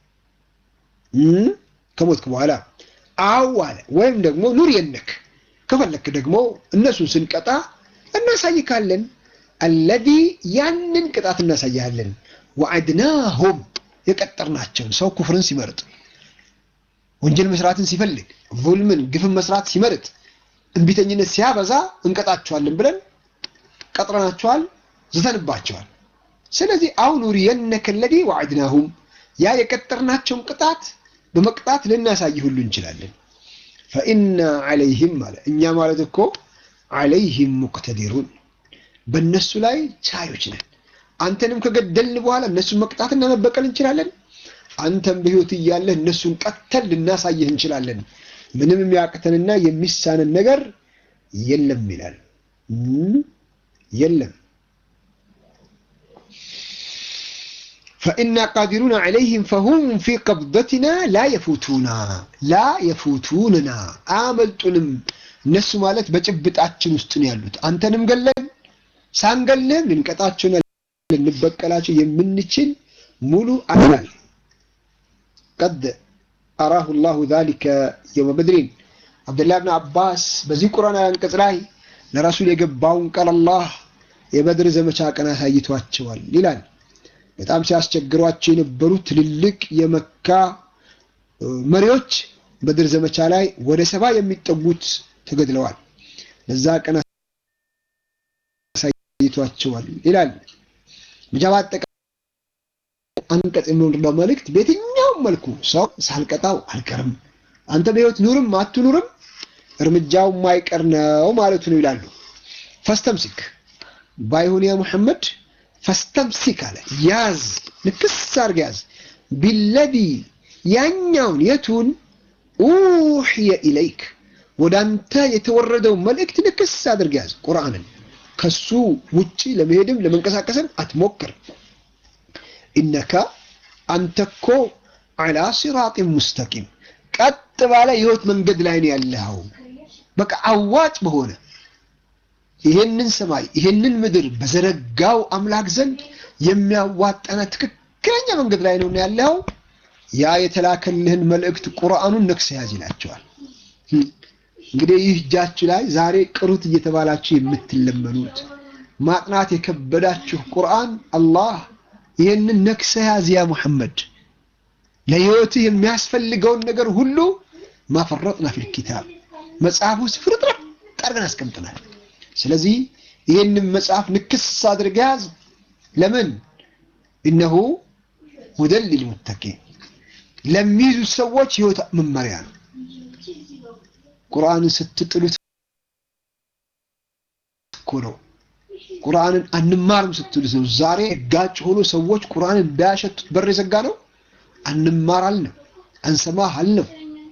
ከሞትክ በኋላ አው አለ ወይም ደግሞ ኑር የነክ ከፈለክ ደግሞ እነሱን ስንቀጣ እናሳይካለን። አለዚ ያንን ቅጣት እናሳያለን። ወዐድናሁም የቀጠርናቸውን ሰው ኩፍርን ሲመርጥ ወንጀል መስራትን ሲፈልግ ዙልምን ግፍን መስራት ሲመርጥ እንቢተኝነት ሲያበዛ እንቀጣቸዋለን ብለን ቀጥረናቸዋል፣ ዝተንባቸዋል። ስለዚህ አው ኑሪየነከ አለዚ ወዐድናሁም ያ የቀጠርናቸውን ቅጣት በመቅጣት ልናሳይ ሁሉ እንችላለን። ፈኢና ዐለይህም አለ እኛ ማለት እኮ ዐለይህም ሙቅተዲሩን በእነሱ ላይ ቻዮች ነን። አንተንም ከገደልን በኋላ እነሱን መቅጣትና መበቀል እንችላለን። አንተም በሕይወት እያለህ እነሱን ቀተል ልናሳይህ እንችላለን። ምንም የሚያቅተንና የሚሳነን ነገር የለም ይላል። የለም ፈኢና ቃዲሩና ዐለይህም ፈሁም ፊ ቀብደትና ላ የፉቱና ላ የፉቱንና አያመልጡንም። እነሱ ማለት በጭብጣችን ውስጥ ነው ያሉት። አንተንም ገለን ሳንገልህም ልንቀጣቸውና ልንበቀላቸው የምንችል ሙሉ አካል ቀድ አራሁ ላሁ ዛሊከ የውመ በድሪን አብዱላህ ብን አባስ በዚህ ቁርአን አንቀጽ ላይ ለረሱል የገባውን ቃል አላህ የበድር ዘመቻ ቀን አሳይቷቸዋል ይላል። በጣም ሲያስቸግሯቸው የነበሩ ትልልቅ የመካ መሪዎች በድር ዘመቻ ላይ ወደ ሰባ የሚጠጉት ተገድለዋል። ለዛ ቀን አሳይቷቸዋል ይላል። ብቻ በአጠቃላይ አንቀጽ የሚወርደው መልእክት በየትኛውም መልኩ ሰው ሳልቀጣው አልቀርም፣ አንተ በሕይወት ኑርም አትኑርም እርምጃው የማይቀር ነው ማለቱ ነው ይላሉ። ፈስተምሲክ ባይሆን ያ ሙሐመድ ፈስተምሲክ አለ ያዝ፣ ንክስ አድርግ ያዝ። ቢለዚ ያኛውን የቱን ኡሕየ ኢለይክ ወደ አንተ የተወረደው መልእክት ንክስ አድርግ ያዝ። ቁርአንን ከሱ ውጪ ለመሄድም ለመንቀሳቀስም አትሞክር። ኢነካ አንተኮ ዐላ ሲራጢን ሙስተቂም ቀጥ ባለ የህይወት መንገድ ላይ ነው ያለኸው። በቃ አዋጭ በሆነ ይሄንን ሰማይ ይሄንን ምድር በዘረጋው አምላክ ዘንድ የሚያዋጣና ትክክለኛ መንገድ ላይ ነው ያለኸው። ያ የተላከልህን መልእክት ቁርአኑን ነክሰ ያዝ ይላቸዋል። እንግዲህ ይህ እጃችሁ ላይ ዛሬ ቅሩት እየተባላችሁ የምትለመኑት ማጥናት የከበዳችሁ ቁርአን አላህ ይህንን ነክሰ ያዝ ያ ሙሐመድ ለህይወትህ የሚያስፈልገውን ነገር ሁሉ ማፈረጥና ፊል ኪታብ መጽሐፍ ውስጥ ፍርጥረት አድርገን አስቀምጠናል። ስለዚህ ይህንን መጽሐፍ ንክስ አድርገህ ያዝ። ለምን እነሆ ሁደን ሊልሙተቂን ለሚይዙት ሰዎች ህይወት መመሪያ ነው። ቁርአንን ስትጥሉት እኮ ነው። ቁርአንን አንማርም ስትሉት ነው። ዛሬ ጋጭ ሆኖ ሰዎች ቁርአንን እንዳያሸቱት በር የዘጋ ነው። አንማር አልነው፣ አንሰማህ አልነው።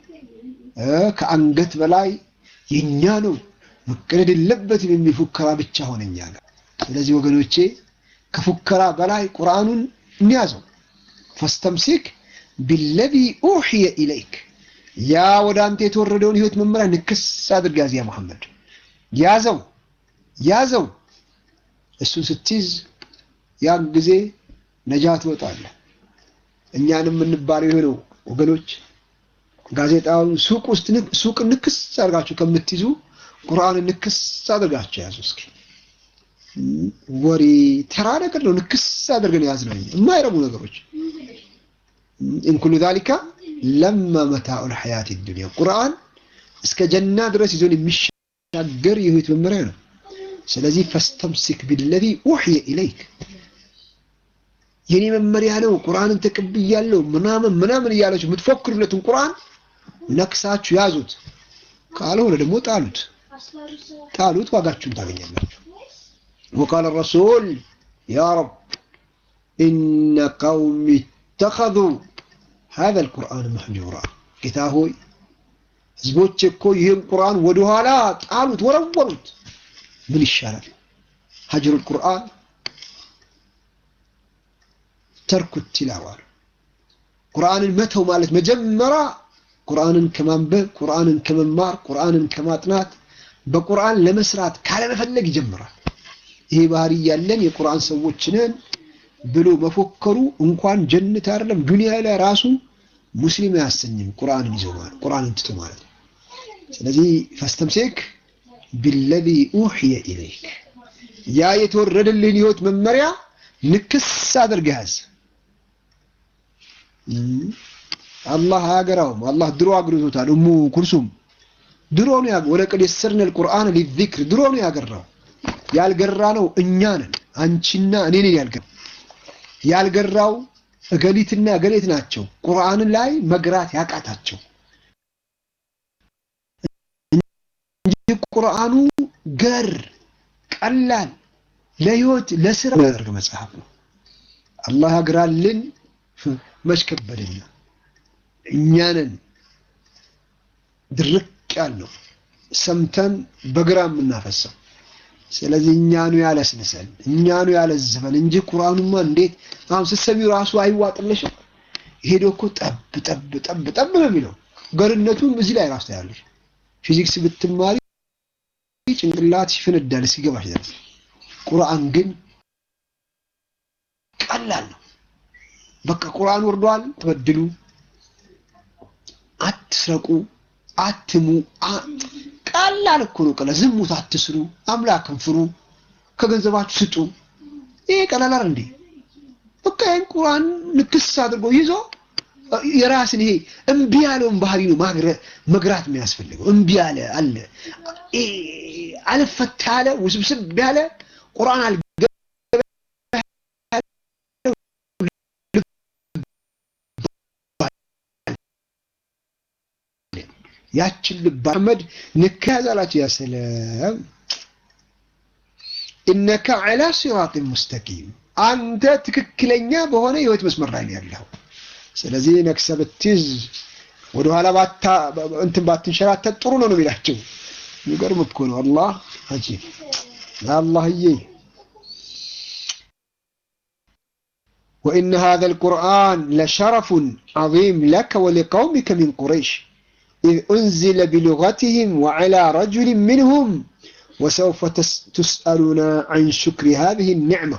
ከአንገት በላይ የኛ ነው መቀደድ የለበትም የሚል ፉከራ ብቻ ሆነ እኛ ጋር። ስለዚህ ወገኖቼ ከፉከራ በላይ ቁርአኑን እንያዘው። ፈስተምሲክ ቢለዚ ኡሕየ ኢለይክ ያ ወደ አንተ የተወረደውን ህይወት መመሪያ ንክስ አድርግ ያዝ ያ መሐመድ ያዘው ያዘው እሱን ስትይዝ ያን ጊዜ ነጃ ትወጣለህ እኛንም የምንባለው የሆነው ወገኖች ጋዜጣውን ሱቅ ውስጥ ሱቅ ንክስ አድርጋችሁ ከምትይዙ ቁርአን ንክስ አድርጋችሁ ያዙ እስኪ ወሬ ተራ ነገር ነው ንክስ አድርገን ያዝ ነው የማይረቡ ነገሮች ኢን ኩሉ ዛሊካ ለማ መታኡ ልሐያት ዱንያ ቁርአን እስከ ጀና ድረስ ይዞን የሚሻገር የህይወት መመሪያ ነው ስለዚህ ፈስተምሲክ ቢለዚ ኡሕየ ኢለይክ የኔ መመሪያ ነው ቁርአንን ተቀብያለሁ ምናምን ምናምን እያላችሁ የምትፎክሩለትን ቁርአን ነክሳችሁ ያዙት ካልሆነ ደግሞ ጣሉት ጣሉት ዋጋችሁን ታገኛላችሁ وقال الرسول يا رب إن قوم اتخذوا هذا القرآن مهجورا ጌታ ሆይ ህዝቦች እኮ ይህን ቁርአን ወደኋላ ጣሉት ወረወሩት ምን ይሻላል ሀጅር ቁርአን ተርኩ ቲላዋ ቁርአንን መተው ማለት መጀመሪያ ቁርአንን ከማንበብ ቁርአንን ከመማር ቁርአንን ከማጥናት በቁርአን ለመስራት ካለመፈለግ ይጀምራል ይሄ ባህሪ ያለን የቁርአን ሰዎች ነን ብሎ መፎከሩ እንኳን ጀነት አይደለም ዱንያ ላይ ራሱ ሙስሊም አያሰኝም ቁርአንን ይዞ ማለት ቁርአንን ትቶ ማለት ነው ስለዚህ ፈስተምሴክ ቢለዚ ኡሕየ ኢለይክ ያ የተወረደልህን ህይወት መመሪያ ንክስ አድርገህ ያዝ አላህ አያገራውም አላህ ድሮ አግርቶታል እሙ ኩልሱም ድሮ ነው ወለቀድ የሰርነ ልቁርአን ሊዚክር ድሮ ነው ያገራው ያልገራ ነው እኛ ነን አንቺና እኔ ነን ያልገራ ያልገራው እገሊትና እገሌት ናቸው ቁርአን ላይ መግራት ያቃታቸው እንጂ ቁርአኑ ገር ቀላል ለህይወት ለስራ ያደርግ መጽሐፍ ነው አላህ ያግራልን መች ከበደኛ እኛንን ድርቅ ያልነው ሰምተን በግራ የምናፈሰው ስለዚህ እኛኑ ያለስንሰን እኛኑ ያለዝፈን እንጂ ቁርአኑማ እንዴት አሁን ስትሰሚው ራሱ አይዋጥልሽም ሄዶ እኮ ጠብ ጠብ ጠብ ጠብ ነው የሚለው ገርነቱም እዚህ ላይ ራሱ ታያለሽ ፊዚክስ ብትማሪ ጭንቅላት ይፈነዳል ሲገባሽ ድረስ ቁርአን ግን ቀላል ነው በቃ ቁርአን ወርዷል ተበድሉ አትስረቁ አትሙ ቀላል እኮ ነው ቀላል ዝሙት አትስሩ አምላክን ፍሩ ከገንዘባችሁ ስጡ ይሄ ቀላል እንዴ በቃ ይህን ቁርአን ንክስ አድርጎ ይዞ የራስን ይሄ እምቢ ያለውን ባህሪ ነው መግራት የሚያስፈልገው እምቢ ያለ አለ አልፈታ ያለ ውስብስብ ያለ ቁርአን አል ያችን ልብ አህመድ ንካ ያዛላችሁ ያ ሰላም ኢነከ ዐላ ሲራጢን ሙስተቂም አንተ ትክክለኛ በሆነ የህይወት መስመር ላይ ያለው ስለዚህ ነክሰ ብትይዝ ወደኋላ ባታ እንትን ባትንሸራተት ጥሩ ነው ነው የሚላቸው የሚገርም እኮ ነው አላህ አጂብ አላህዬ وإن هذا القرآن لشرف عظيم لك ولقومك من قريش إذ أنزل بلغتهم وعلى رجل منهم وسوف تسألون عن شكر هذه النعمة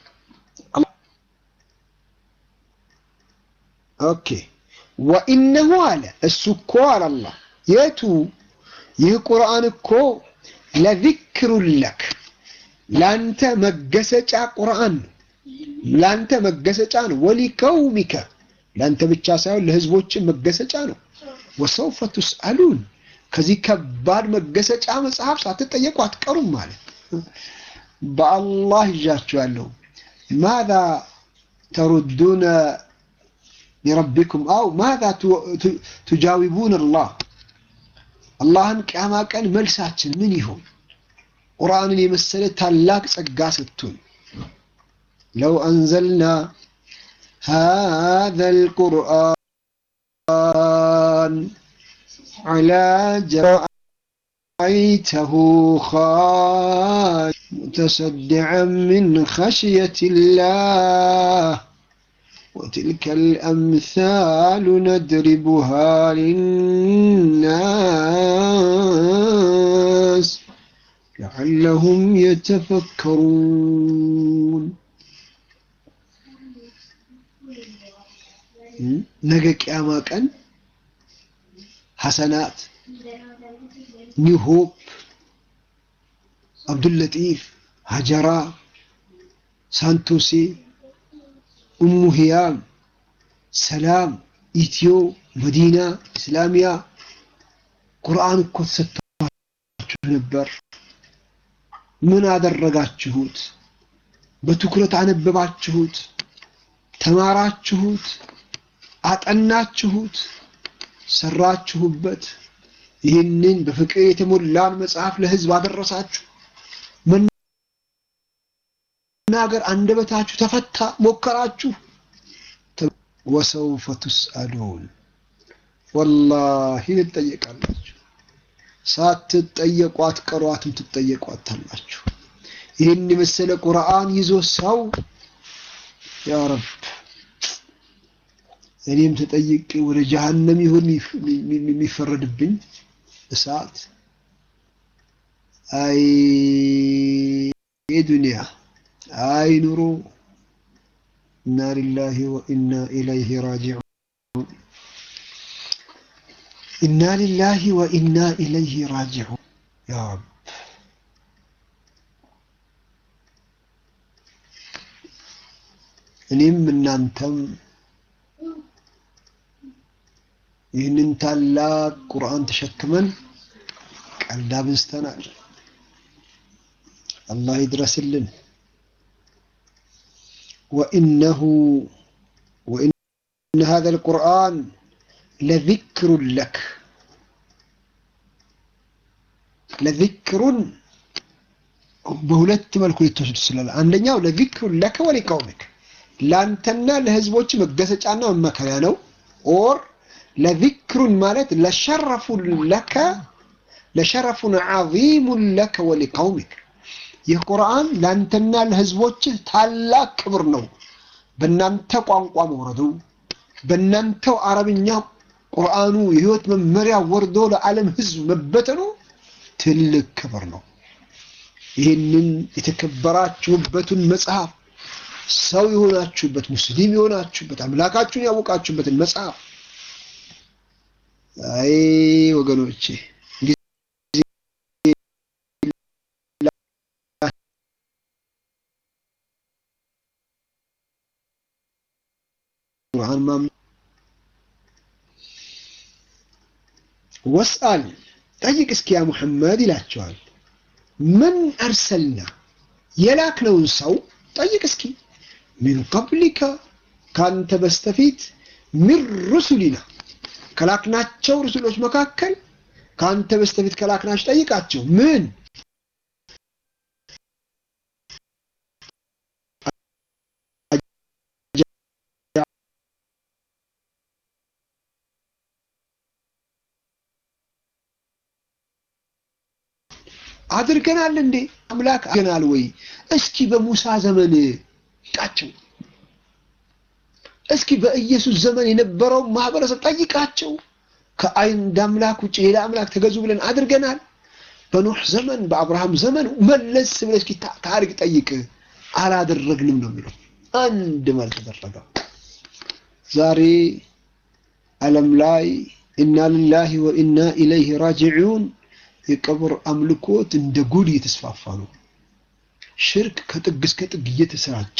أوكي وإنه على السكو على الله يتو يه قرآن كو لذكر لك لانت مجسج قرآن لانت مجسج ولكومك لانت بتشاسعون لهزبوش مجسج ወሰውፈ ቱስአሉን ከዚህ ከባድ መገሰጫ መጽሐፍ ሳትጠየቁ አትቀሩም ማለት በአላህ ይዣችኋለሁ ማዛ ተሩዱነ ሊረቢኩም አው ማዛ ቱጃዊቡን አላህ አላህን ቅያማ ቀን መልሳችን ምን ይሆን ቁርአንን የመሰለ ታላቅ ጸጋ ሰጥቶን ለው አንዘልና هذا القرآن على رأيته خاش متصدعا من خشية الله وتلك الأمثال ندربها للناس لعلهم يتفكرون ነገ ቅያማ ቀን ሐሰናት ኒው ሆፕ አብዱልለጢፍ ሀጀራ ሳንቶሴ ኡሙ ሂያም ሰላም ኢትዮ መዲና ኢስላሚያ ቁርአን እኮ ተሰጥቷችሁ ነበር ምን አደረጋችሁት በትኩረት አነበባችሁት ተማራችሁት አጠናችሁት ሰራችሁበት ይህንን በፍቅር የተሞላን መጽሐፍ ለህዝብ አደረሳችሁ መናገር አንደበታችሁ ተፈታ ሞከራችሁ ወሰውፈ ቱስአሉን ወላሂ ትጠየቃላችሁ ሳትጠየቁ አትቀሯትም ትጠየቋታላችሁ ይህን የመሰለ ቁርአን ይዞ ሰው ያ ረብ እኔም ተጠይቄ ወደ ጀሃነም ይሁን የሚፈረድብኝ እሳት አይ ዱንያ አይ ኑሮ ኢና ሊላሂ ወኢና ኢለይሂ ራጂዑን ኢና ሊላሂ ወኢና ኢለይሂ ራጂዑን ያ ረብ እኔም እናንተም ይህንን ታላቅ ቁርአን ተሸክመን ቀልድ አብዝተናል። አላህ ይድረስልን። ወኢነሁ ወኢነ ሀዘ ልቁርአን ለዚክሩን ለክ ለዚክሩን በሁለት መልኩ ሊተወስድ ይችላል። አንደኛው ለዚክሩን ለከ ወሊቀውምክ ለአንተና ለህዝቦች መገሰጫና መመከሪያ ነው። ኦር ለዚክሩን ማለት ለሸረፉን ለከ ለሸረፉን ዓዚሙን ለከ ወሊቀውሚክ ይህ ቁርአን ለአንተና ለህዝቦችህ ታላቅ ክብር ነው። በእናንተ ቋንቋ መውረዱ፣ በእናንተው አረብኛ ቁርአኑ የህይወት መመሪያ ወርዶ ለዓለም ህዝብ መበተኑ ትልቅ ክብር ነው። ይህንን የተከበራችሁበትን መጽሐፍ ሰው የሆናችሁበት ሙስሊም የሆናችሁበት አምላካችሁን ያወቃችሁበትን መጽሐፍ አይ ወገኖቼ ቁርአን ማም ወስአል ጠይቅ እስኪ ያ ሙሐመድ ይላቸዋል። ምን አርሰልና የላክነውን ሰው ጠይቅ እስኪ ሚን ቀብሊከ ካንተ በስተፊት ሚን ሩሱሊና ከላክናቸው ሩሱሎች መካከል ከአንተ በስተፊት ከላክናቸው ጠይቃቸው ምን አድርገናል እንዴ አምላክ አድርገናል ወይ እስኪ በሙሳ ዘመን ጠይቃቸው እስኪ በኢየሱስ ዘመን የነበረው ማህበረሰብ ጠይቃቸው ከአንድ አምላክ ውጭ ሌላ አምላክ ተገዙ ብለን አድርገናል በኖህ ዘመን በአብርሃም ዘመን መለስ ብለህ እስኪ ታሪክ ጠይቅ አላደረግንም ነው የሚለው አንድ መልስ ተደረገ ዛሬ ዓለም ላይ ኢና ልላሂ ወኢና ኢለይህ ራጅዑን የቀብር አምልኮት እንደ ጉድ እየተስፋፋ ነው ሽርክ ከጥግ እስከ ጥግ እየተሰራጨ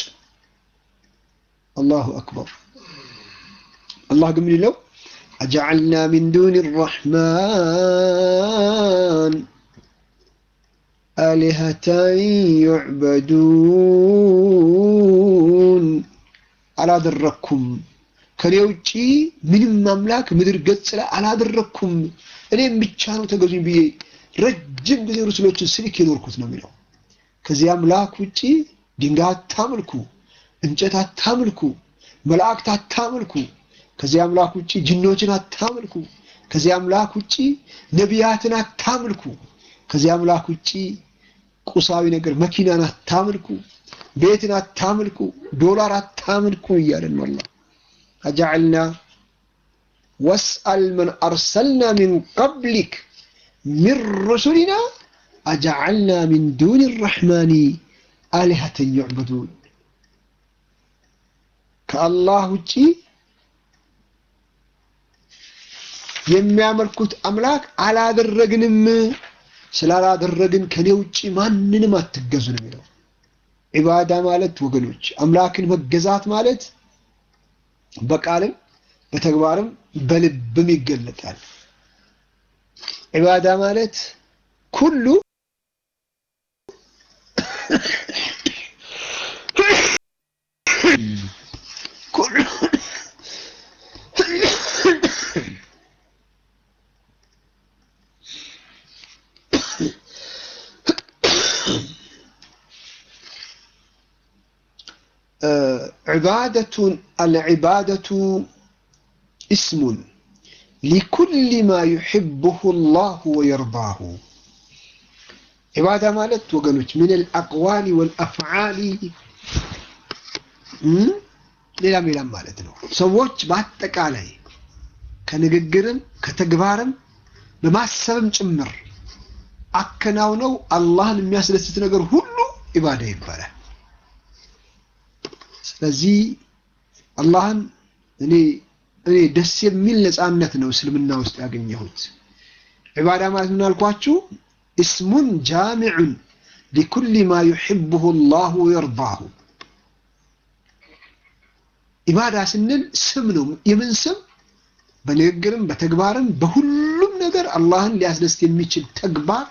አላሁ አክበር አላህ ግን ምን ይለው አጀዐልና ሚን ዱን ራሕማን አሊሀተን ዩዕበዱን አላደረኩም ከኔ ውጪ ምንም አምላክ ምድር ገጽ ላይ አላደረኩም እኔም ብቻ ነው ተገዙኝ ብዬ ረጅም ጊዜ ሩስሎችን ስልክ የኖርኩት ነው የሚለው ከዚህ አምላክ ውጪ ድንጋይ አታምልኩ እንጨት አታምልኩ መላእክት አታምልኩ ከዚህ አምላክ ውጪ ጅኖችን አታምልኩ ከዚህ አምላክ ውጪ ነቢያትን አታምልኩ ከዚህ አምላክ ውጪ ቁሳዊ ነገር መኪናን አታምልኩ ቤትን አታምልኩ ዶላር አታምልኩ እያለን ነው አላህ አጃዕልና ወስአል መን አርሰልና ሚን ቀብሊክ ሚን ሩሱሊና አጃዓልና ሚን ዱን ራሕማኒ አሊሀተን ዩዕበዱን ከአላህ ውጪ የሚያመልኩት አምላክ አላደረግንም። ስላላደረግን ከኔ ውጪ ማንንም አትገዙ ነው የሚለው። ዒባዳ ማለት ወገኖች አምላክን መገዛት ማለት በቃልም በተግባርም በልብም ይገለጣል። ዒባዳ ማለት ኩሉ ኩሉ عبادة العبادة اسم لكل ما يحبه الله ويرضاه عبادة مالت وقالوش من الأقوال والأفعال ሌላም ሌላም ማለት ነው። ሰዎች በአጠቃላይ ከንግግርም ከተግባርም በማሰብም ጭምር አከናውነው አላህን የሚያስደስት ነገር ሁሉ ኢባዳ ይባላል። ስለዚህ አላህን እኔ እኔ ደስ የሚል ነፃነት ነው እስልምና ውስጥ ያገኘሁት። ዒባዳ ማለት ምን አልኳችሁ? እስሙን ጃሚዑን ሊኩሊ ማ ዩሕብሁ ላሁ ወየርዳሁ። ኢባዳ ስንል ስም ነው። የምን ስም? በንግግርም በተግባርም በሁሉም ነገር አላህን ሊያስደስት የሚችል ተግባር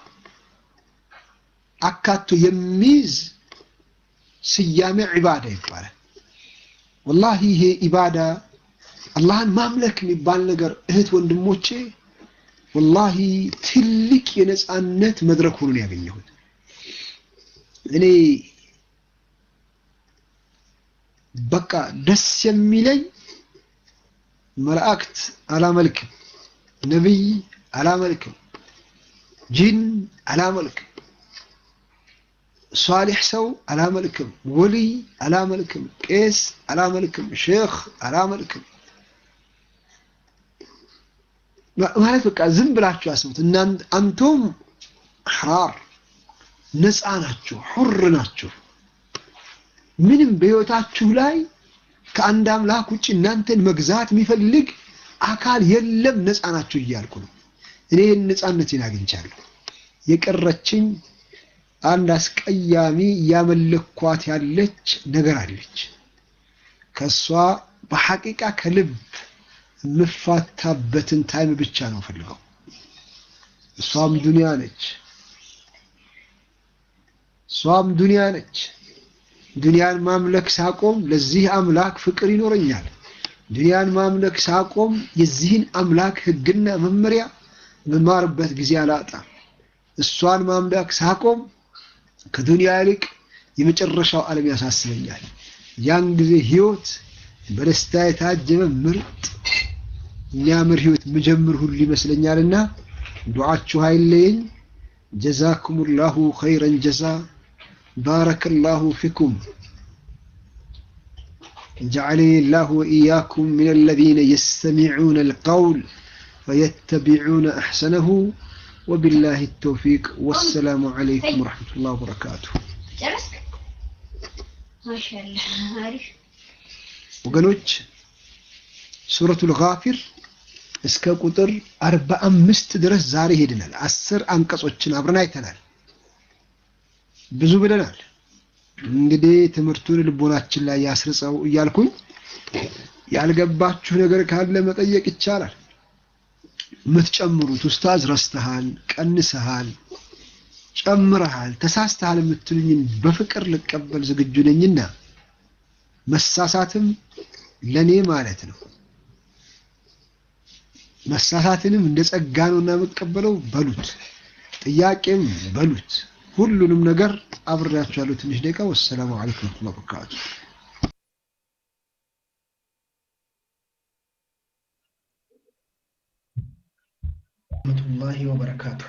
አካቶ የሚይዝ ስያሜ ዒባዳ ይባላል። ወላሂ ይሄ ኢባዳ አላህን ማምለክ የሚባል ነገር እህት ወንድሞቼ፣ ወላሂ ትልቅ የነፃነት መድረክ ሆኖ ነው ያገኘሁት። እኔ በቃ ደስ የሚለኝ መላእክት አላመልክም፣ ነቢይ አላመልክም፣ ጂን አላመልክም፣ ሷሊሕ ሰው አላመልክም፣ ወልይ አላመልክም፣ ቄስ አላመልክም፣ ሼክ አላመልክም። ማለት በቃ ዝም ብላችሁ አስቡት። አንቶም ሐራር ነፃ ናችሁ፣ ሑር ናችሁ። ምንም በሕይወታችሁ ላይ ከአንድ አምላክ ውጭ እናንተን መግዛት የሚፈልግ አካል የለም። ነፃ ናችሁ እያልኩ ነው። እኔ ይህን ነፃነቴን አግኝቻለሁ። የቀረችኝ አንድ አስቀያሚ እያመለኳት ያለች ነገር አለች። ከእሷ በሐቂቃ ከልብ የምፋታበትን ታይም ብቻ ነው ፈልገው። እሷም ዱንያ ነች። እሷም ዱንያ ነች። ዱንያን ማምለክ ሳቆም ለዚህ አምላክ ፍቅር ይኖረኛል። ዱንያን ማምለክ ሳቆም የዚህን አምላክ ሕግና መመሪያ መማርበት ጊዜ አላጣም። እሷን ማምለክ ሳቆም ከዱንያ ይልቅ የመጨረሻው ዓለም ያሳስበኛል። ያን ጊዜ ህይወት በደስታ የታጀበ ምርጥ የሚያምር ህይወት ምጀምር ሁሉ ይመስለኛልና ዱዓችሁ አይለየኝ። ጀዛኩሙላሁ ኸይረን ጀዛ ባረከላሁ ፊኩም جعلني الله وإياكم من الذين يستمعون القول فيتبعون أحسنه وبالله التوفيق والسلام عليكم ورحمة الله وبركاته ما شاء الله عارف ወገኖች ሱረቱል ጋፊር እስከ ቁጥር አርባ አምስት ድረስ ዛሬ ሄድናል። አስር አንቀጾችን አብረን አይተናል። ብዙ ብለናል። እንግዲህ ትምህርቱን ልቦናችን ላይ ያስርጸው እያልኩኝ ያልገባችሁ ነገር ካለ መጠየቅ ይቻላል። የምትጨምሩት ኡስታዝ ረስተሃል፣ ቀንሰሃል፣ ጨምረሃል፣ ተሳስተሃል የምትሉኝን በፍቅር ልቀበል ዝግጁ ነኝና መሳሳትም ለኔ ማለት ነው። መሳሳትንም እንደ ጸጋ ነውና የምቀበለው በሉት፣ ጥያቄም በሉት፣ ሁሉንም ነገር አብሬያችኋለሁ። ትንሽ ደቂቃ። ወሰላሙ አለይኩም ወረህመቱላሂ ወበረካቱ። ወረህመቱላሂ ወበረካቱ።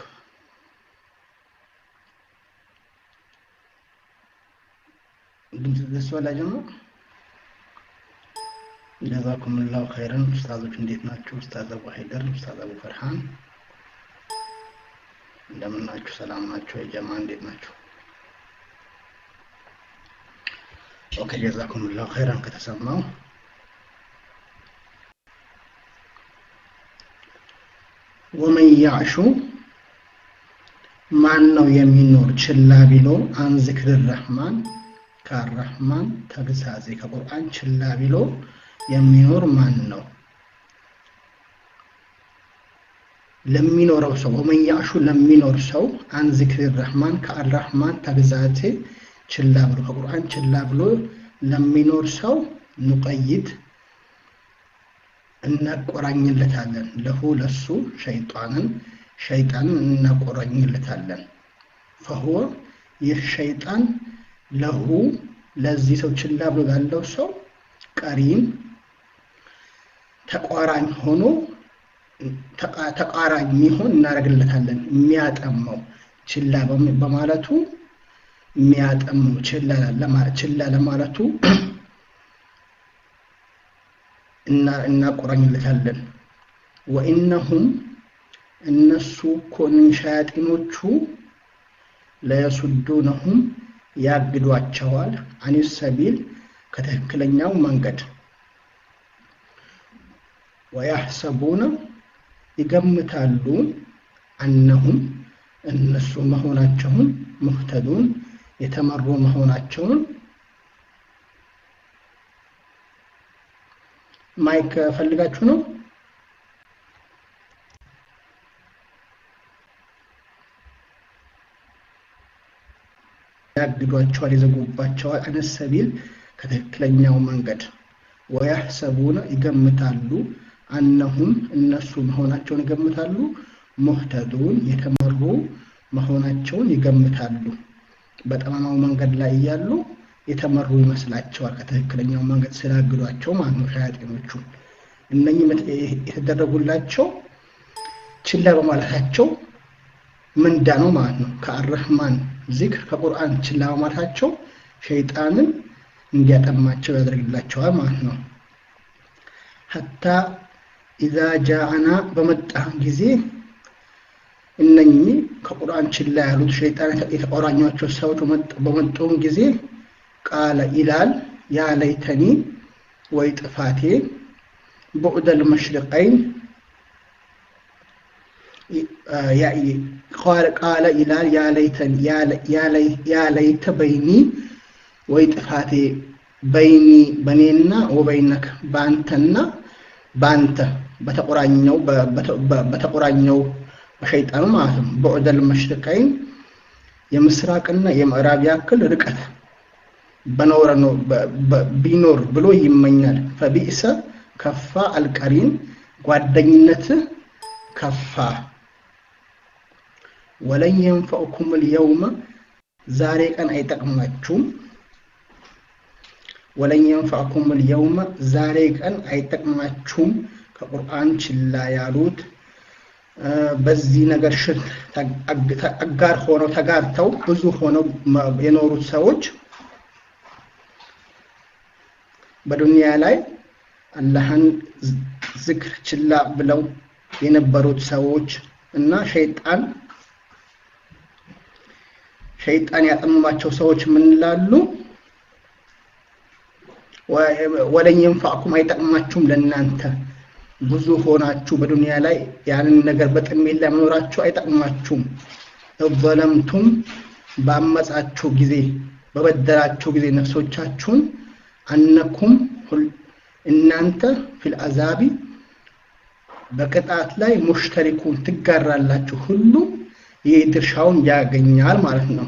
ድምፅ ደስ በላ ጀምሮ ጀዛኩምላሁ ኸይረን። ኡስታዞች እንዴት ናችሁ? ኡስታዝ አቡ ሀይደር፣ ኡስታዝ አቡ ፈርሃን እንደምን ናችሁ? ሰላም ናችሁ? የጀማ እንዴት ናችሁ? ኦኬ ጀዛኩምላሁ ኸይረን ከተሰማው ወመን ያዕሹ ማን ነው የሚኖር ችላ ቢሎ አን ዝክር ረህማን ከአረህማን ተግሳጼ ከቁርአን ችላ ቢሎ የሚኖር ማን ነው? ለሚኖረው ሰው ወመን ያዕሹ ለሚኖር ሰው አን ዝክር ረህማን ከአረህማን ተግሳጼ ችላ ብሎ ከቁርአን ችላ ብሎ ለሚኖር ሰው ኑቀይት እናቆራኝለታለን ለሁ ለሱ ሸይጣንን ሸይጣንን እናቆራኝለታለን። ፈሁወ ይህ ሸይጣን ለሁ ለዚህ ሰው ችላ ብሎ ላለው ሰው ቀሪን ተቋራኝ ሆኖ ተቃራኝ የሚሆን እናደርግለታለን። የሚያጠመው ችላ በማለቱ የሚያጠመው ችላ ለማለቱ እናቆራኝለታለን። ወኢነሁም እነሱ እኮ ሸያጢኖቹ ለየሱዱነሁም ያግዷቸዋል አኒስ ሰቢል ከትክክለኛው መንገድ ወያሕሰቡነ ይገምታሉ አነሁም እነሱ መሆናቸውን ሙህተዱን የተመሩ መሆናቸውን ማይክ ፈልጋችሁ ነው? ያግዷቸዋል፣ ይዘጉባቸዋል። አነስ ሰቢል ከትክክለኛው መንገድ ወያሕሰቡነ ይገምታሉ አነሁም እነሱ መሆናቸውን ይገምታሉ። ሙህተዱን የተመሩ መሆናቸውን ይገምታሉ። በጠማማው መንገድ ላይ እያሉ የተመሩ ይመስላቸዋል ከትክክለኛው መንገድ ስላግዷቸው ማለት ነው። ሸያጤኖቹ እነኚህ የተደረጉላቸው ችላ በማለታቸው ምንዳ ነው ማለት ነው። ከአረህማን ዚክር ከቁርአን ችላ በማለታቸው ሸይጣንን እንዲያጠማቸው ያደርግላቸዋል ማለት ነው። ሀታ ኢዛ ጃአና በመጣ ጊዜ እነኚህ ከቁርአን ችላ ያሉት ሸይጣን የተቆራኟቸው ሰዎች በመጡም ጊዜ ቃለ ይላል ያ ለይተኒ ወይ ጥፋቴ ቡዕደል መሽሪቀይን ቃለ ይላል ያ ለይተ በይኒ ወይ ጥፋቴ በይኒ በእኔና ወበይነክ በአንተና በአንተ በተቆራኘው በተቆራኘው በሸይጣኑ ማለት ነው። ቡዕደል መሽሪቀይን የምስራቅና የምዕራብ ያክል ርቀት በኖረ ነው ቢኖር ብሎ ይመኛል። ፈቢእሰ ከፋ አልቀሪን ጓደኝነት ከፋ። ወለን የንፈዕኩም ልየውመ ዛሬ ቀን አይጠቅማችሁም። ወለን የንፈዕኩም ልየውመ ዛሬ ቀን አይጠቅማችሁም። ከቁርአን ችላ ያሉት በዚህ ነገር ሽርክ አጋር ሆነው ተጋርተው ብዙ ሆነው የኖሩት ሰዎች በዱንያ ላይ አላህን ዝክር ችላ ብለው የነበሩት ሰዎች እና ሸይጣን ሸይጣን ያጠመማቸው ሰዎች ምን ይላሉ? ወለን የንፋዕኩም አይጠቅማችሁም ለእናንተ ብዙ ሆናችሁ በዱንያ ላይ ያንን ነገር በጥሜት ላይ መኖራችሁ አይጠቅማችሁም። እዘለምቱም ባመጻችሁ ጊዜ በበደላችሁ ጊዜ ነፍሶቻችሁን አነኩም እናንተ ፊል አዛቢ በቅጣት ላይ ሙሽተሪኩን ትጋራላችሁ። ሁሉ ይህ ድርሻውን ያገኛል ማለት ነው።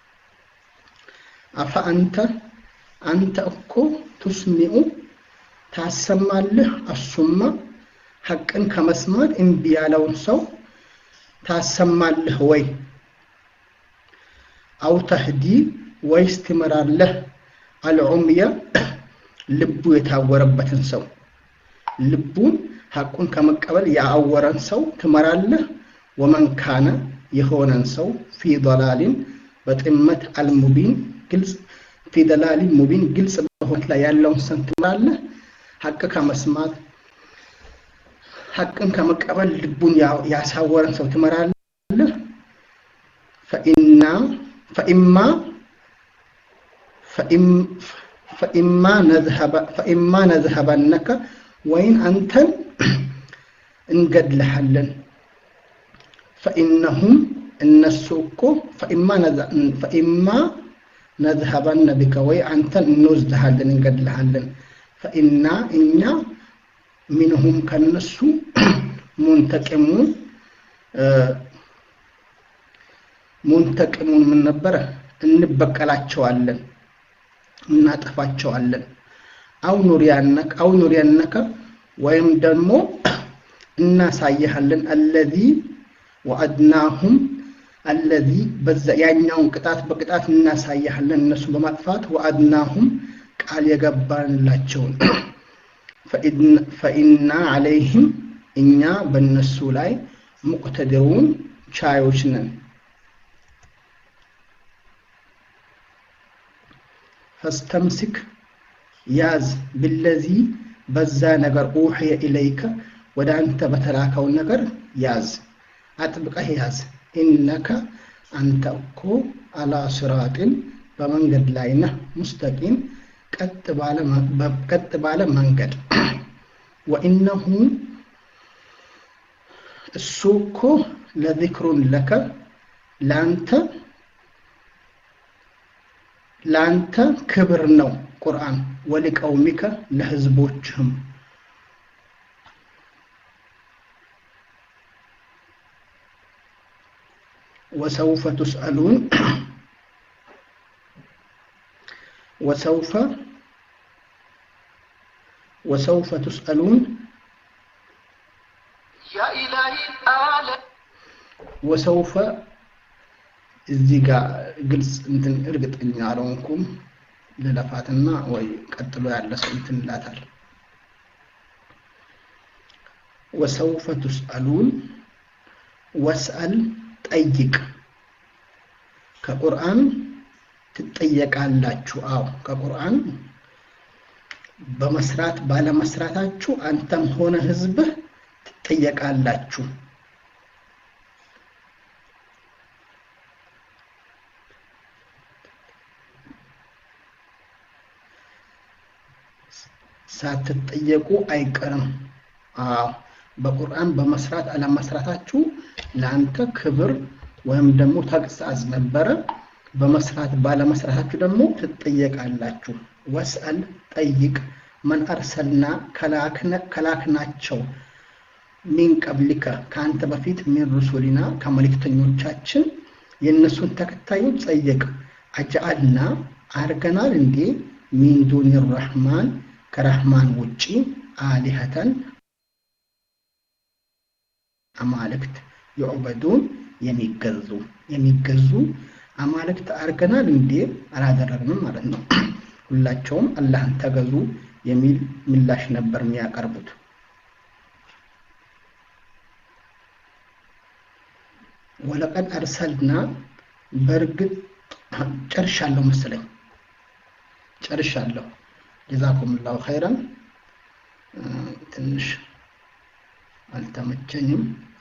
አፈ አንተ አንተ እኮ ቱስሚዑ ታሰማልህ አሱማ ሐቅን ከመስማት እምቢ ያለውን ሰው ታሰማልህ ወይ? አው ተህዲ ወይስ ትመራለህ? አልዑምያ ልቡ የታወረበትን ሰው ልቡን ሐቁን ከመቀበል ያአወረን ሰው ትመራለህ? ወመን ካነ የሆነን ሰው ፊ ضላሊን በጥመት አልሙቢን ግልጽ ፊ ደላሊን ሙቢን ግልጽ በሆነት ላይ ያለውን ሰው ትመራለህ? ሀቅ ከመስማት ሀቅን ከመቀበል ልቡን ያሳወረን ሰው ትመራለህ። ፈኢና ፈኢማ ፈኢማ ነዝሀበነከ ወይን አንተን እንገድልሃለን። ፈኢነሁም እነሱ እኮ ፈኢማ ነዝሀበነ ቢከ ወይ አንተን እንወስድሃለን እንገድልሃለን። ፈኢና እኛ ሚንሁም ከነሱ ሙንተቂሙን ሙንተቂሙን ምን ነበረ እንበቀላቸዋለን እናጠፋቸዋለን። አው ኑሪያነከ አው ኑሪያነከ ወይም ደግሞ እናሳይሃለን አለዚ ወአድናሁም አለዚ በዛ ያኛውን ቅጣት በቅጣት እናሳይሃለን እነሱ በማጥፋት ወአድናሁም ቃል የገባንላቸውን ፈኢና አለይህም እኛ በእነሱ ላይ ሙቅተድሩን ቻዮች ነን። ፈስተምሲክ ያዝ ብለዚ በዛ ነገር ኡሕየ ኢለይከ ወደ አንተ በተላከው ነገር ያዝ፣ አጥብቀህ ያዝ። ኢነከ አንተ እኮ አላ ስራጢን በመንገድ ላይ ነህ፣ ሙስተቂም ቀጥ ባለ መንገድ። ወኢነሁ እሱ እኮ ለዚክሩን ለከ ለአንተ ለአንተ ክብር ነው ቁርአን ወሊቀውሚከ ለህዝቦችህም ወሰውፈ ቱስአሉን ወሰውፈ ወሰውፈ ቱስአሉን ወሰውፈ እዚህ ጋር ግልጽ እንትን እርግጠኛ አልሆንኩም። ልለፋትና ወይ ቀጥሎ ያለ ሰው እንትን ይላታል። ወሰውፈ ቱስአሉን ወስአል ጠይቅ፣ ከቁርአን ትጠየቃላችሁ። አዎ ከቁርአን በመስራት ባለመስራታችሁ አንተም ሆነ ህዝብህ ትጠየቃላችሁ። ሳትጠየቁ አይቀርም። አዎ በቁርአን በመስራት አለመስራታችሁ ለአንተ ክብር ወይም ደግሞ ተግሳጽ ነበረ። በመስራት ባለመስራታችሁ ደግሞ ትጠየቃላችሁ። ወስአል ጠይቅ፣ መን አርሰልና ከላክናቸው ሚን ቀብሊከ ከአንተ በፊት ሚን ሩሱሊና ከመልእክተኞቻችን የእነሱን ተከታዮች ጠየቅ። አጀአልና አርገናል እንዴ ሚን ዱኒ ረሕማን ከረህማን ውጪ አሊሀተን አማልክት የዑበዱን የሚገዙ የሚገዙ አማልክት አርገናል እንዴ? አላደረግንም ማለት ነው። ሁላቸውም አላህን ተገዙ የሚል ምላሽ ነበር የሚያቀርቡት። ወለቀድ አርሰልና በእርግጥ ጨርሻለሁ መሰለኝ ጨርሻለሁ። ጀዛኩም ላሁ ኸይረን። ትንሽ አልተመቸኝም።